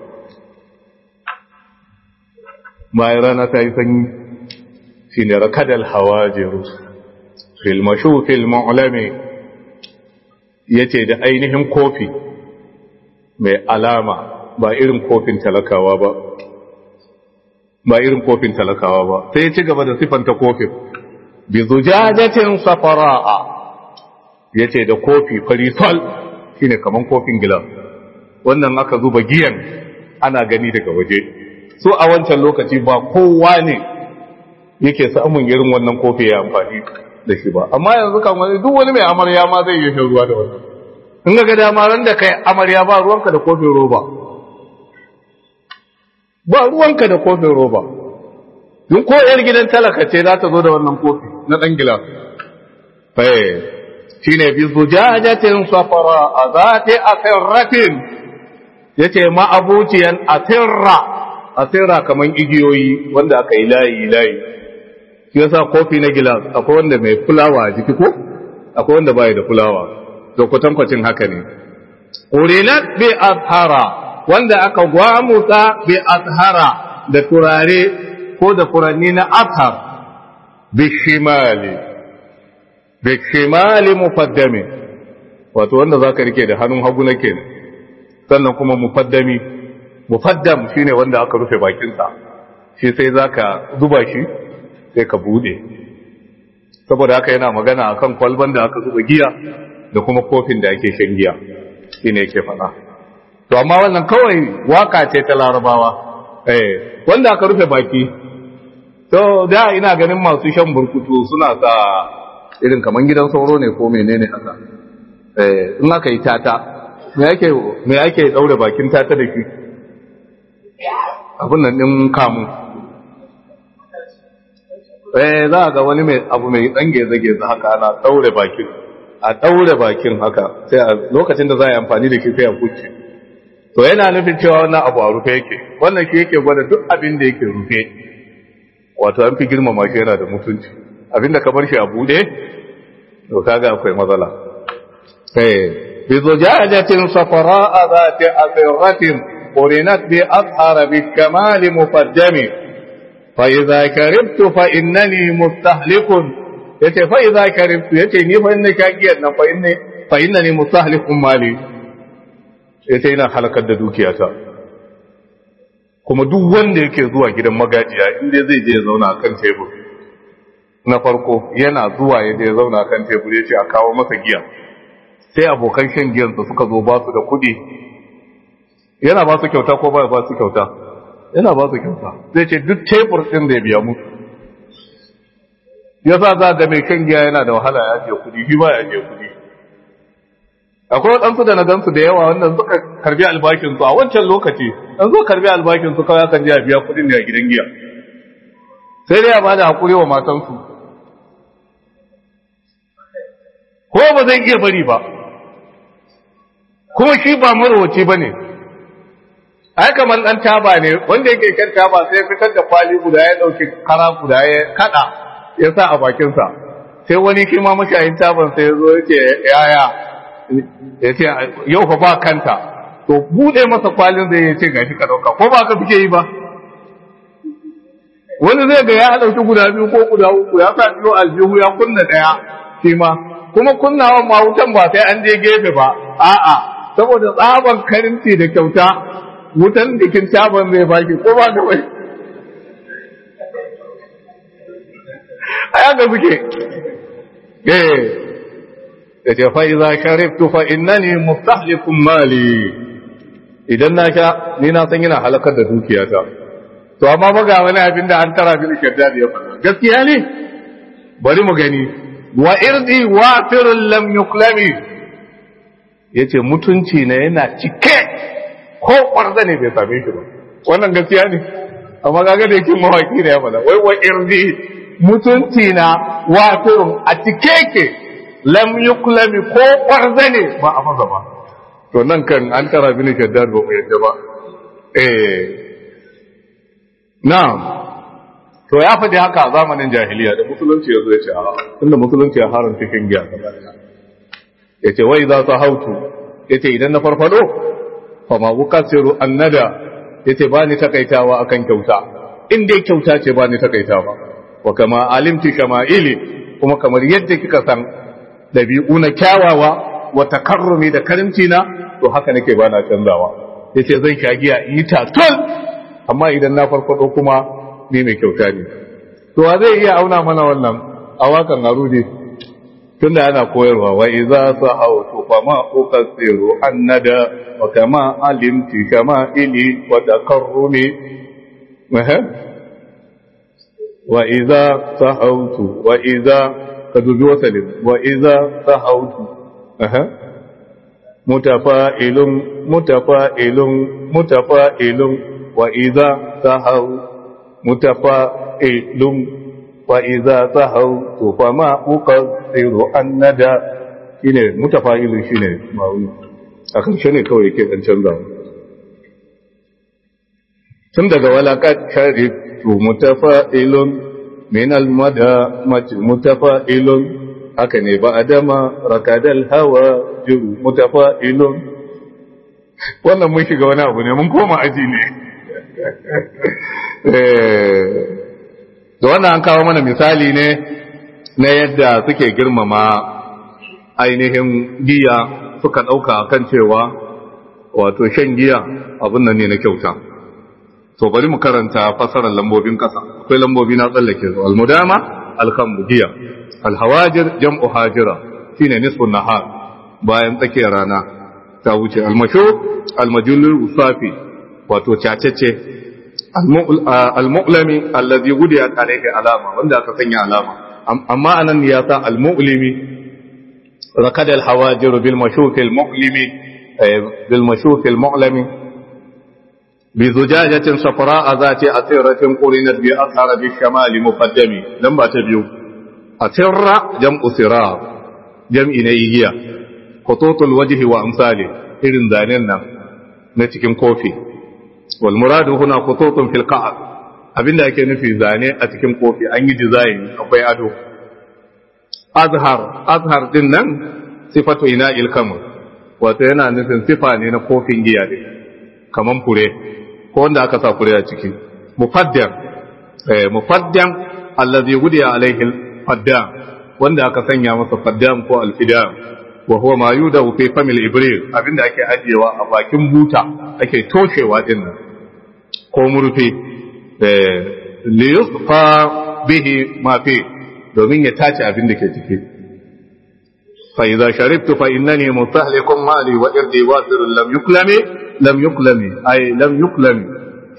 bayan rana ta yi sanyi shi ne rakadal hawajiru filmashu filma'ulame ya ce da ainihin kofi mai alama ba irin kofin talakawa ba ba irin kofin talakawa ba sai ya ci gaba da sifanta kofin bi zujajatin safara'a yace da kofi farisol shine kaman kofin gilas wannan aka zuba giyan ana gani daga waje so a wancan lokaci ba kowa ne yake samun irin wannan kofi ya amfani da shi ba amma yanzu kan wani duk wani mai amarya ma zai yi shan ruwa da wannan in ga dama ran da kai amarya ba ruwanka da kofin roba ba ruwanka da kofin roba Dun ko ‘yar gidan talaka ce za ta zo da wannan kofi na ɗan gila. Faye, shi ne bi zujajatin safara a zate a sirratin, ya ce ma'abuciyan a sirra, a sirra kamar igiyoyi wanda aka yi layi layi. Shi yasa kofi na gila akwai wanda mai fulawa a jiki ko? Akwai wanda baya da fulawa, to kwatankwacin haka ne. Urinat bi azhara, wanda aka gwamusa bi azhara da turare ko da furanni na athar bishimali bishimali mufaddami wato wanda za ka rike da hannun hagu na kenan sannan kuma mufaddami mufaddam shine wanda aka rufe bakinsa shi sai za ka zuba shi sai ka bude saboda haka yana magana akan kwalban da aka zuba giya da kuma kofin da ake shan giya shine yake faɗa to amma wannan kawai waka ce ta larabawa eh wanda aka rufe baki to da ina ganin masu shan burkutu suna sa irin kaman gidan sauro ne ko menene haka eh in aka yi tata me yake me yake daure bakin tata da shi abun nan din kamu eh za ga wani mai abu mai tsange zage za haka ana daure bakin a daure bakin haka sai a lokacin da za a yi amfani da shi sai a kuce to yana nufin cewa wannan abu a rufe yake wannan shi yake gwada duk abin da yake rufe wato an fi girmama shi yana da mutunci abinda ka bar shi a bude to kaga akwai matsala eh bi zujajatin safara zati asiratin qurinat bi azhar bi kamal mufaddami fa idza karibtu fa innani mustahlikun yace fa idza karibtu yace ni fa inna kagiyar nan fa inni fa innani mustahlikun mali yace ina halakar da dukiyata kuma duk wanda yake zuwa gidan magajiya inda zai je ya zauna a kan tebur na farko yana zuwa ya je ya zauna a kan tebur ya ce a kawo masa giya sai abokan shan giyansa suka zo ba su da kuɗi yana ba su kyauta ko ba ba su kyauta yana ba su kyauta zai ce duk tebur ɗin da ya biya musu ya sa za ga mai kan giya yana da wahala ya je kudi shi ba ya je kudi akwai waɗansu da na gansu da yawa wanda suka karbi albashinsu a wancan lokaci an zo karbi albashinsu kawai akan je a biya kudin ne a gidan giya sai dai ya ba da haƙuri wa matansu ko ba zai iya bari ba kuma shi ba marwaci ba ne ai kamar ɗan taba ne wanda yake kan taba sai fitar da kwali guda ya ɗauki kara guda ya kaɗa ya sa a bakinsa sai wani shi ma mashayin taban sai ya zo ya ce yaya ya ce yau fa ba kanta to buɗe masa kwalin zai ya ce gashi ka ɗauka ko ba ka fice yi ba wani zai ga ya ɗauki guda biyu ko guda uku ya sa biyu aljihu ya kunna ɗaya shi ma kuma kunnawan ma wutan ba sai an je gefe ba a'a saboda tsaban karinci da kyauta wutan jikin taban zai baki ko ba da wai a yaga suke eh da ce fa iza shariftu fa innani mustahlikum mali idan na sha ni na san yana halakar da dukiyata to amma maga wani abin da an tara bil shaddad ya faɗa gaskiya ne bari mu gani wa irdi wafirun lam yuklami yace mutunci na yana cike ko kwarza ne bai same shi ba wannan gaskiya ne amma kaga da yake mawaki da ya faɗa wai wa irdi mutunci na wafirun a cike ke lam yuklami ko kwarza ne ba a masa ba to nan kan an tara bin shaddad ba mu yadda ba eh na'am to ya faɗi haka a zamanin jahiliya da musulunci ya zo ya ce a inda musulunci ya haram cikin giya ya ce wai za su hautu ya ce idan na farfado fa ma bukasiru annada ya ce ba ni takaitawa akan kyauta in dai kyauta ce ba ni takaitawa wa kama alimti kama ili kuma kamar yadda kika san dabi'u na kyawawa wa takarrumi da karimci na to haka nake ba na canzawa ya ce zan sha giya in yi tatul amma idan na farfado kuma ni mai kyauta ne to wa zai iya auna mana wannan a wakan arudi tunda ana koyarwa wa iza sahawtu fa ma uqasiru annada wa kama alimti kama ili wa takarrumi wa iza sahawtu wa iza kadubi wasalin wa iza sahawtu mutafa'ilun mutafa'ilun mutafa'ilun wa iza sahawtu متفائل وإذا سهوت فما أقصر الندى shine mutafa'ilin shine ma'uni a karshe ne kawai yake dan canza tun daga walakat sharif to mutafa'ilun min almada mutafa'ilun haka ne ba adama rakadal hawa juru mutafa'ilun wannan mun shiga wani abu ne mun koma aji ne da wannan an kawo mana misali ne na yadda suke girmama ainihin giya suka ɗauka kan cewa wato shan giya abin nan ne na kyauta to bari mu karanta fasarar lambobin ƙasa akwai lambobi na tsallake su almudama alkambu giya alhawajir jam'u hajira shine nisfun nahar bayan tsakiyar rana ta wuce almashu almajulul usafi wato cacece al-mu'lami allazi gudiyat alayhi alama wanda aka sanya alama amma anan ya sa al-mu'limi rakad al-hawajir bil mashuk al-mu'limi bil mashuk al-mu'lami bi zujajatin safra zati asiratin qurinat bi athara bi shamal muqaddami lamba ta biyu asirra jam'u sirar jam'i ne yiya qututul wajhi wa amsali irin zanen nan na cikin kofi والمراد هنا خطوط في القعر abinda ake nufi zane a cikin kofi an yi design akwai ado azhar azhar din nan sifatu ina ilkamu wato yana nufin sifa ne na kofin giya ne kaman fure ko wanda aka sa fure a ciki mufaddam eh mufaddam allazi gudiya alaihi faddam wanda aka sanya masa faddam ko alfidam wa huwa ma yudahu fi famil ibril abinda ake ajiyewa a bakin buta ake toshewa din nan ko murfi li yusfa bihi ma fi domin ya tace abin da ke ciki fa idza sharibtu fa innani mustahlikum mali wa irdi wasir lam yuklami lam yuklami ay lam yuklami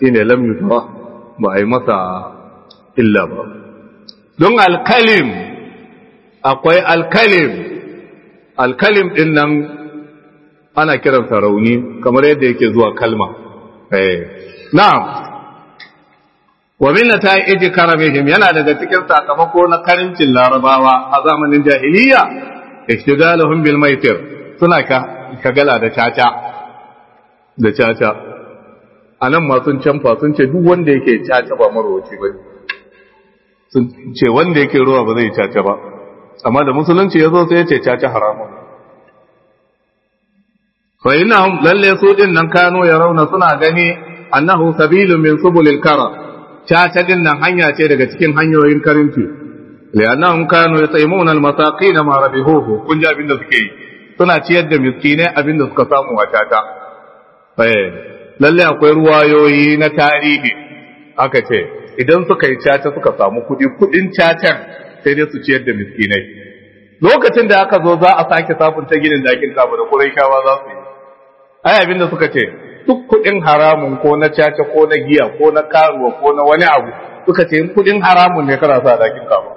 shine lam yutra ba a yi masa illa ba don alkalim akwai alkalim alkalim din nan ana kiransa rauni kamar yadda yake zuwa kalma eh na'am wa min nata'ij karamihim yana daga cikin sakamako na karincin larabawa a zamanin jahiliya ishtigaluhum bil maitir suna ka shagala da caca da caca anan ma sun canfa sun ce duk wanda yake caca ba marwaci ba sun ce wanda yake ruwa ba zai caca ba amma da musulunci ya zo sai ya ce caca haramun fa innahum lalle su din nan kano ya rauna suna gani annahu sabilun min subulil kara caca din nan hanya ce daga cikin hanyoyin karinci li'annahum kanu yataimuna al-masaqin ma rabihuhu kun ji abin da suke yi suna ciyar da miskinai abin da suka samu a caca eh lalle akwai ruwayoyi na tarihi aka ce idan suka yi caca suka samu kudi kudin cacan sai dai su ciyar da miskinai lokacin da aka zo za a sake sabunta ginin dakin kaba da kuraishawa za su yi ai abin da suka ce duk kudin haramun ko na caca ko na giya ko na karuwa ko na wani abu suka ce kudin haramun ne kana sa dakin kaba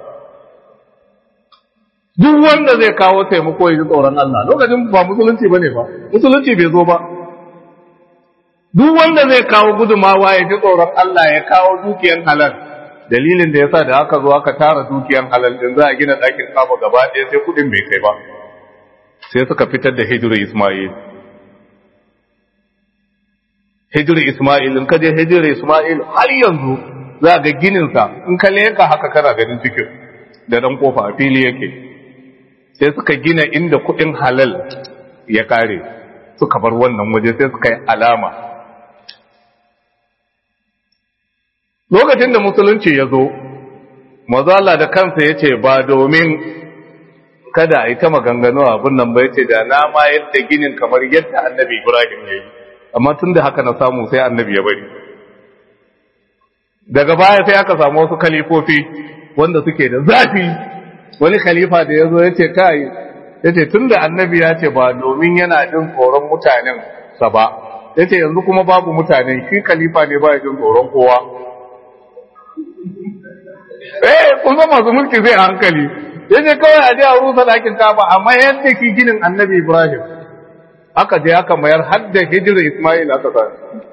duk wanda zai kawo taimako ya ji tsoron Allah lokacin ba musulunci bane ba musulunci bai zo ba duk wanda zai kawo gudumawa ya ji tsoron Allah ya kawo dukiyan halal dalilin da yasa da aka zo aka tara dukiyan halal din za a gina ɗakin kaba gaba ɗaya sai kuɗin bai kai ba sai suka fitar da hijiru Ismail hijiru Ismail in ka je hijiru Ismail har yanzu za ga ginin sa in ka leka haka kana ganin cikin da dan kofa a fili yake sai suka gina inda kuɗin halal ya kare suka bar wannan waje sai suka yi alama lokacin da musulunci ya zo mazala da kansa ya ce ba domin kada a yi ta maganganu abin nan ba ya ce da na ma yadda ginin kamar yadda annabi ibrahim ya yi amma tun da haka na samu sai annabi ya bari daga baya sai aka samu wasu kalifofi wanda suke da zafi wani khalifa da ya zo ya ce kai ya ce tun da annabi ya ce ba domin yana jin tsoron mutanen sa ba ya ce yanzu kuma babu mutanen shi khalifa ne ba ya jin tsoron kowa eh kun san masu mulki zai hankali yace kawai a je a rusa dakin kaba amma yadda ki ginin annabi ibrahim aka je aka mayar har da hijira isma'il aka sa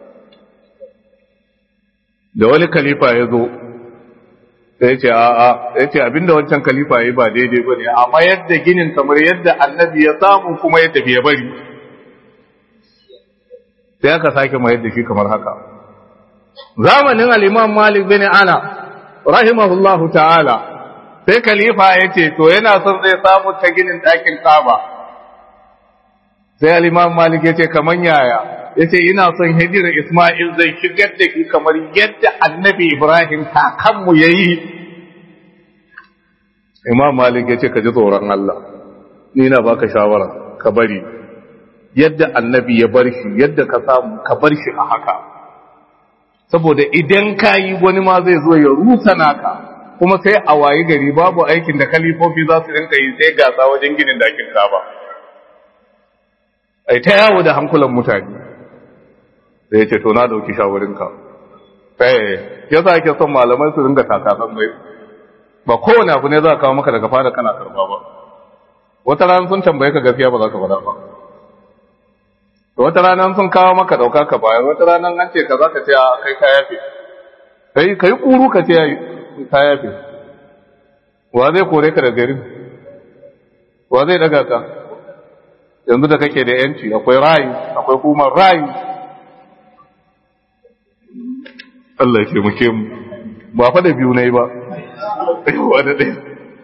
da wani khalifa ya zo sai ya ce a a ya ce abinda wancan khalifa ya yi ba daidai ba ne amma yadda ginin kamar yadda annabi ya samu kuma ya tafi ya bari sai aka sake mayar da shi kamar haka zamanin al-imam malik bin ana rahimahullahu ta'ala sai khalifa ya ce to yana son zai samu ta ginin ɗakin kaba sai al-imam malik ya ce kaman yaya ya ce ina son hijira isma'il zai shigar da ki kamar yadda annabi ibrahim kakanmu ya yi imam malik ya ce ka ji tsoron allah ni na baka shawara ka bari yadda annabi ya bar shi yadda ka samu ka bar shi a haka saboda idan ka yi wani ma zai zo ya rusa naka kuma sai a wayi gari babu aikin da kalifofi za su rinka yi sai gasa wajen ginin dakin kaba ai ta yawo da hankulan mutane da ya ce to na dauki shawarinka eh ya sa ake son malamai su ringa takasan mai ba kowane abu ne za a kawo maka daga fara kana karba ba wata rana sun tambaye ka gaskiya ba za ka faɗa ba wata rana sun kawo maka dauka ka baya wata rana an ce ka za ka ce a kai ka yafe kai kai kuru ka ce ka yafe wa zai kore ka da garin wa zai daga ka yanzu da kake da yanci akwai rayu akwai kuma rayu Allah ya taimake mu ba fa da biyu nayi ba wa da ɗaya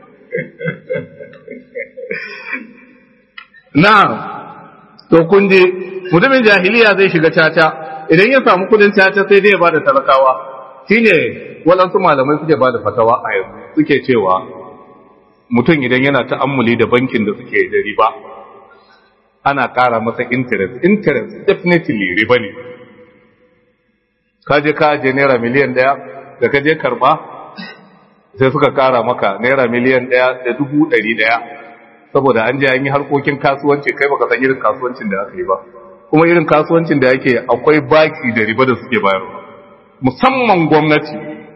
na'am to kun je mutumin jahiliya zai shiga caca idan ya samu kudin caca sai dai ya bada talakawa shine waɗansu malamai suke bada fatawa a yanzu suke cewa mutum idan yana ta'ammuli da bankin da suke da riba ana ƙara masa interest interest definitely riba ne ka je ka je naira miliyan ɗaya da ka je karɓa sai suka ƙara maka naira miliyan ɗaya da dubu ɗari ɗaya saboda an je an yi harkokin kasuwanci kai baka san irin kasuwancin da aka yi ba kuma irin kasuwancin da yake akwai baki da riba da suke bayarwa musamman gwamnati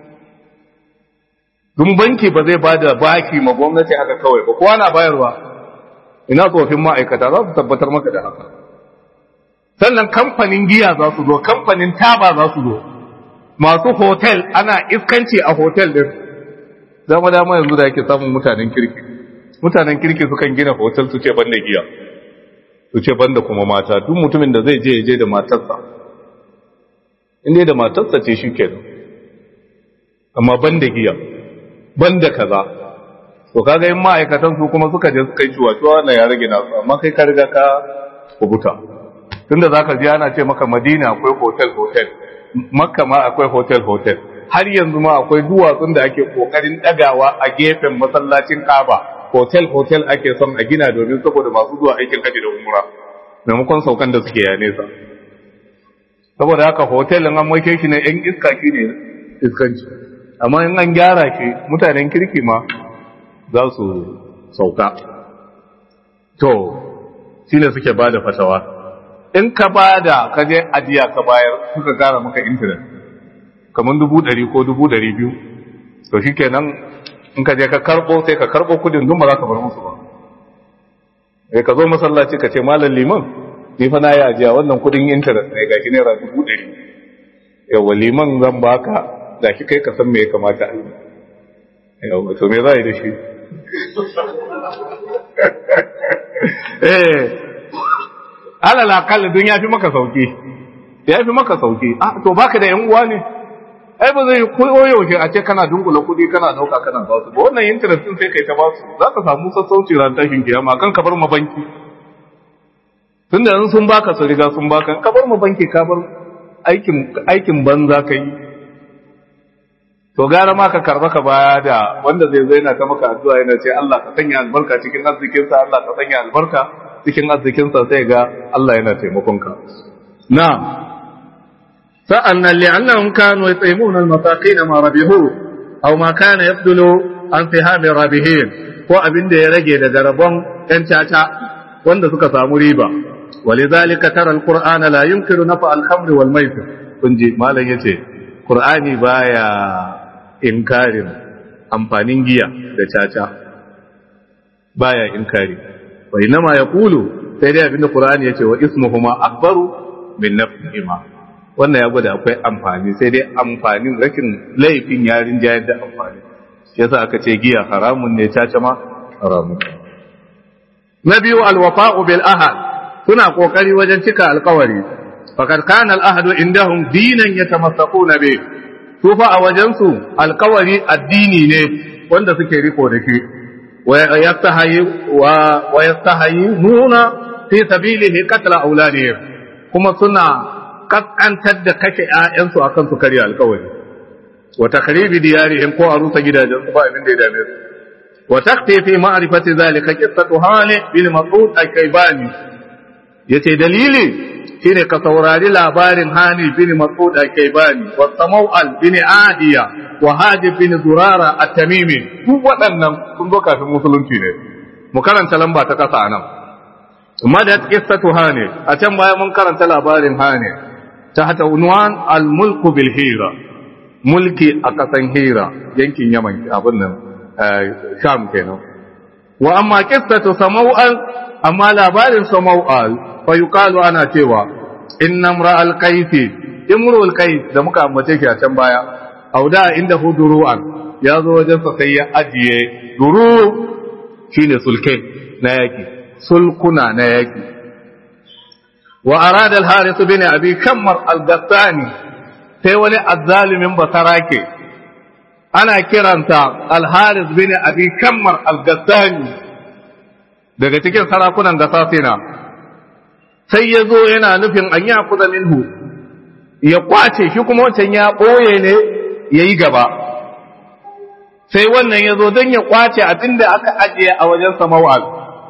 dun banki ba zai bada baki ma gwamnati haka kawai ba kowa na bayarwa ina tsofin ma'aikata za su tabbatar maka da haka sannan kamfanin giya za su zo kamfanin taba za su zo masu hotel ana iskanci a hotel din dama dama yanzu da yake samun mutanen kirki mutanen kirki sukan gina hotel su ce banda giya su ce banda kuma mata duk mutumin da zai je ya je da matarsa inda da matarsa ce shi kenan amma banda giya banda kaza to kaga in ma'aikatan su kuma suka je suka yi ciwa-ciwa na ya rage nasu amma kai ka riga ka kubuta tunda zaka ji ana ce maka Madina akwai hotel hotel Makka ma akwai hotel hotel har yanzu ma akwai duwatsun da ake kokarin dagawa a gefen masallacin Kaaba hotel hotel ake son a gina domin saboda masu zuwa aikin haji da umra maimakon saukan da suke ya nesa saboda haka hotel an maike shi ne yan iska shi ne iskanci amma in an gyara shi mutanen kirki ma za su sauka to shi ne suke ba da fatawa in ka ba da ka je ajiya ka bayar suka gara maka intanet kamar dubu ɗari ko dubu ɗari biyu to shi kenan in ka je ka karɓo sai ka karɓo kudin dun ba za ka bar musu ba sai ka zo masallaci ka ce malam liman ni fa na yi ajiya wannan kudin intanet ne gashi naira dubu ɗari yawa liman zan baka gashi kai ka san me ya kamata a yi yawa to me za a yi da shi eh alal akalla dun ya fi maka sauki ya fi maka sauki ah to baka da yan uwa ne ai ba zai koyo yaushe a ce kana dunkula kudi kana dauka kana ba su ba wannan interest din sai kai ta ba su za ka samu sassauci ran tashin kiyama kan ka bar ma banki tunda in sun baka su riga sun baka ka bar ma banki ka bar aikin aikin banza ka yi to gara ma ka karba ka baya da wanda zai zo yana ta maka addu'a yana ce Allah ka sanya albarka cikin arzikinsa Allah ka sanya albarka cikin arzikinsa sai ga Allah yana taimakon ka na'am sa'annan li'annahum kanu yat'imuna al-masakin ma rabihu aw ma kana yabdulu an sihami rabihin ko abin da ya rage daga rabon yan caca wanda suka samu riba walidhalika tara al-qur'ana la yunkiru nafa al-khamr wal maisir kunji malam yace qur'ani baya inkarin amfanin giya da caca baya inkari wa inma yaqulu sai dai abinda qur'ani yace wa ismuhuma akbaru min nafsihima wannan ya gwada akwai amfani sai dai amfanin rashin laifin yarin jayar da amfani yasa aka ce giya haramun ne caca ma haramun na biyu alwafa'u bil ahad suna kokari wajen cika alkawari faqad kana al ahadu indahum dinan yatamassakuna bih su fa a wajensu alkawari addini ne wanda suke riko da shi wa yastahayi nuna fi sabilihi qatla auladihim kuma suna kaskantar da kashe ƴaƴansu akan su karya alkawari wa takhribi diyarihim ko a rusa gidajen su ba abin da ya dame su wa takfi fi ma'rifati zalika qissatu hali bin mas'ud al-kaybani yace dalili shine ka saurari labarin Hani bin Mas'ud al-Kaybani wa Samawal bin Adiya wa Hajib bin Zurara at-Tamimi duk waɗannan sun zo kafin musulunci ne mu karanta lamba ta kasa nan amma da qissatu Hani a can baya mun karanta labarin Hani ta hata unwan al-mulku bil hira mulki a kasan hira yankin Yaman abin nan Sham kenan wa amma qissatu Samawal amma labarin Samawal fa yuqalu ana cewa inna imra'al qaisi imrul qais da muka ambace shi a can baya auda inda huduru'an ya zo wajen sa sai ya ajiye duru shine sulke na yaki sulkuna na yaki wa arada al-harith bin abi kammar al-gassani sai wani azzalimin basarake ana kiranta al-harith bin abi kammar al-gassani daga cikin sarakunan gasasina sai ya zo yana nufin an yi kuza minhu ya kwace shi kuma wancan ya ɓoye ne ya yi gaba sai wannan ya zo don ya kwace abin da aka ajiye a wajen samawal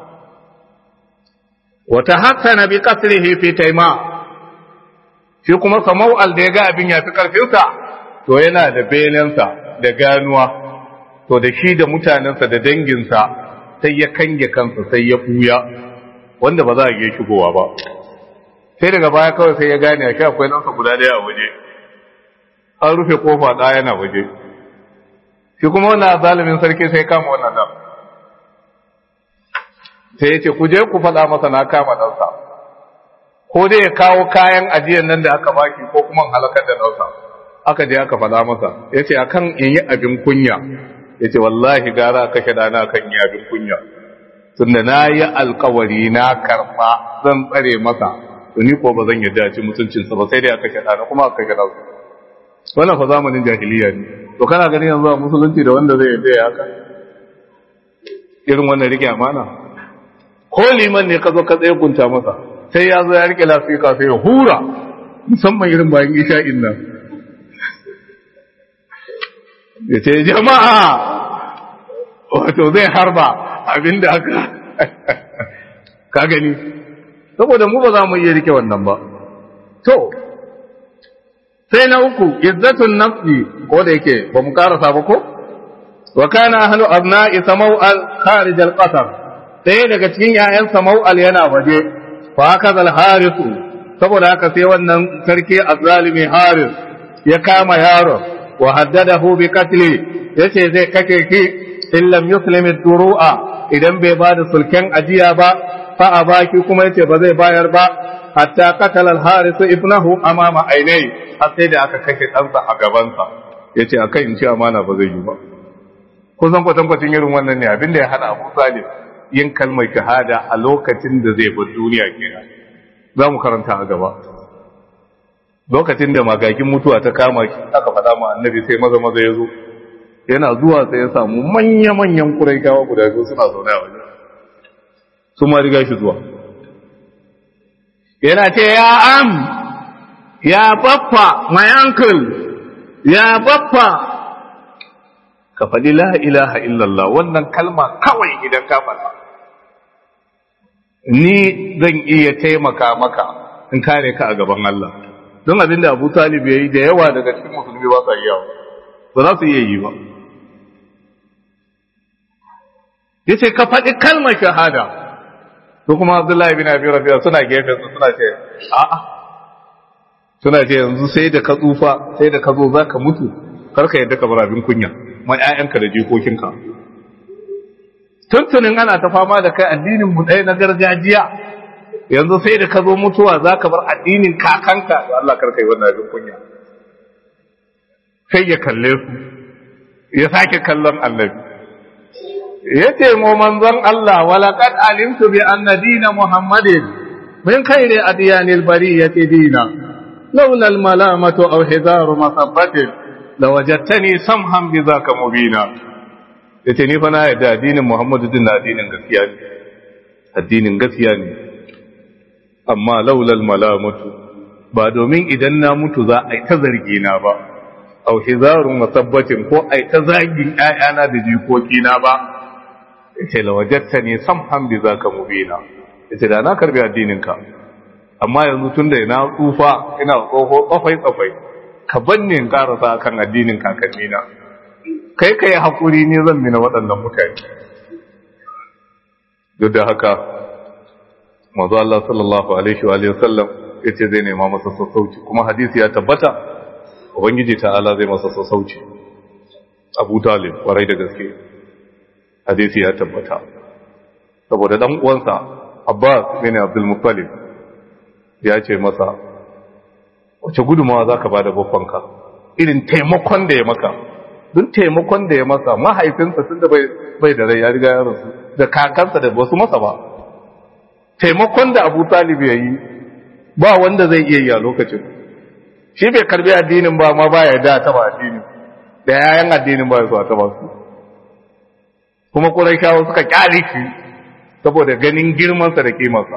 wata haka na bi kasrihi fi taima shi kuma samawal da ya ga abin ya fi karfinsa to yana da benensa da ganuwa to da shi da mutanensa da danginsa sai ya kange kansa sai ya buya wanda ba za a iya shigowa ba sai daga baya kawai sai ya gane shi akwai nansa guda daya a waje an rufe kofa ɗaya yana waje shi kuma wannan zalimin sarki sai kama wannan dan sai ya ce ku je ku faɗa masa na kama ɗansa ko dai ya kawo kayan ajiyar nan da aka baki ko kuma halakar da ɗansa aka je aka faɗa masa ya ce a kan in yi abin kunya ya ce wallahi gara kashe ɗana kan yi abin kunya tunda na yi alkawari na karɓa zan tsare masa to ni ko ba zan yarda ci mutuncinsa ba sai dai aka kashe ɗana kuma aka kashe ɗansa wannan fa zamanin jahiliya ne to kana ganin yanzu a musulunci da wanda zai yarda ya haka irin wannan rike amana ko liman ne ka zo ka tsaye kunta masa sai ya zo ya rike lafika sai ya hura musamman irin bayan isha'in nan ya ce jama'a wato zai harba abinda aka ka gani saboda mu ba za mu iya rike wannan ba to sai na uku izzatun nafsi ko da yake ba mu karasa ba ko wa kana ahlu abna'i samau'al kharij al-qatar ɗaya daga cikin ‘ya'yan samau'al yana waje, fa haka zal harisu, saboda haka sai wannan sarki azalimi haris ya kama yaron, wa haddada hu bi katli, ya ce zai kake ki, in lam yuslimi duru'a idan bai ba da sulken ajiya ba, fa a baki kuma yace ba zai bayar ba, hatta katal al harisu ibnahu amama ainai, har sai da aka kashe ɗansa a gabansa, ya ce a kan in ci amana ba zai yi ba. Kusan kwatankwacin irin wannan ne abin da ya hana Abu Salim yin kalmar shahada a lokacin da zai bar duniya kenan za mu karanta a gaba lokacin da magagin mutuwa ta kama shi aka faɗa ma annabi sai maza maza ya zo yana zuwa sai ya samu manya-manyan kuraikawa guda biyu suna zaune a waje su ma riga shi zuwa yana ce ya am ya baffa my uncle ya baffa ka faɗi la ilaha illallah wannan kalma kawai idan ka faɗa ni zan iya taimaka maka in kare ka a gaban Allah don abin da Abu Talib ya yi da yawa daga cikin musulmi ba sa iya ba za su iya yi ba ya ce ka faɗi kalmar shahada su kuma Abdullahi bin Abi Rabi'a suna gefen su suna ce a'a suna ce yanzu sai da ka tsufa sai da ka zo za ka mutu karka yadda ka bar abin kunya mai ‘ya'yanka da jikokinka. Tuntunin ana ta fama da kai addinin mu ɗaya na gargajiya, yanzu sai da ka zo mutuwa za ka bar addinin kakanka da Allah karka yi wannan abin kunya. Sai ya kalle su, ya sake kallon annabi. Ya ce mu manzon Allah, walaƙad alimtu bi anna dina Muhammadin min khairi adiyanil bariyati dina. لولا الملامة أو حذار مصبة لوجدتني سمحا بذاك مبينا yace ni fa na yadda addinin Muhammadu din addinin gaskiya ne addinin gaskiya ne amma laulal malamatu ba domin idan na mutu za a yi ta zargi na ba au hizarun masabbatin ko a yi ta zagin ƴaƴana da jikoki na ba yace lawajatta ne samhan bi zaka mubina yace da na karbi addinin ka amma yanzu tunda ina tsufa ina tsoho tsafai tsafai ka banne in karasa kan addinin kakanni na kai kai hakuri ne zan mina waɗannan mutane duk da haka manzo Allah sallallahu alaihi wa sallam yace zai nema masa sassauci kuma hadisi ya tabbata ubangiji ta'ala zai masa sassauci Abu Talib kwarai da gaske hadisi ya tabbata saboda dan uwansa Abbas bin Abdul Muttalib ya ce masa wace gudumawa zaka bada babbanka irin taimakon da ya maka duk taimakon da ya masa mahaifinsa tunda bai bai da rai ya riga ya rasu da kakansa da wasu masa ba taimakon da Abu Talib ya yi ba wanda zai iya yi a lokacin shi bai karbi addinin ba ma baya da taba addinin da yayan addinin ba su taba su kuma Quraishawa suka kyale shi saboda ganin girman sa da kimarsa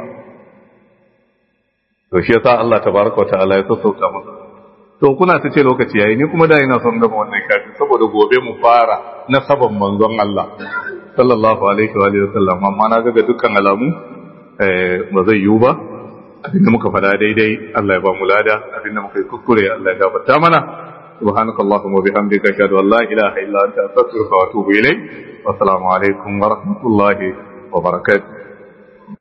to shi yasa Allah tabaraka wa ta'ala ya sassauta masa to kuna ta ce lokaci yayi ni kuma da ina son gaba wannan shafi saboda gobe mu fara na saban manzon Allah sallallahu alaihi wa sallam amma na ga dukkan alamu ba zai yiwu ba abinda muka fada daidai Allah ya ba mu lada abinda muka yi kuskure Allah ya gafarta mana subhanaka allahumma bihamdika ashhadu an la ilaha illa anta astaghfiruka wa atubu ilayk wa assalamu alaikum wa rahmatullahi wa barakatuh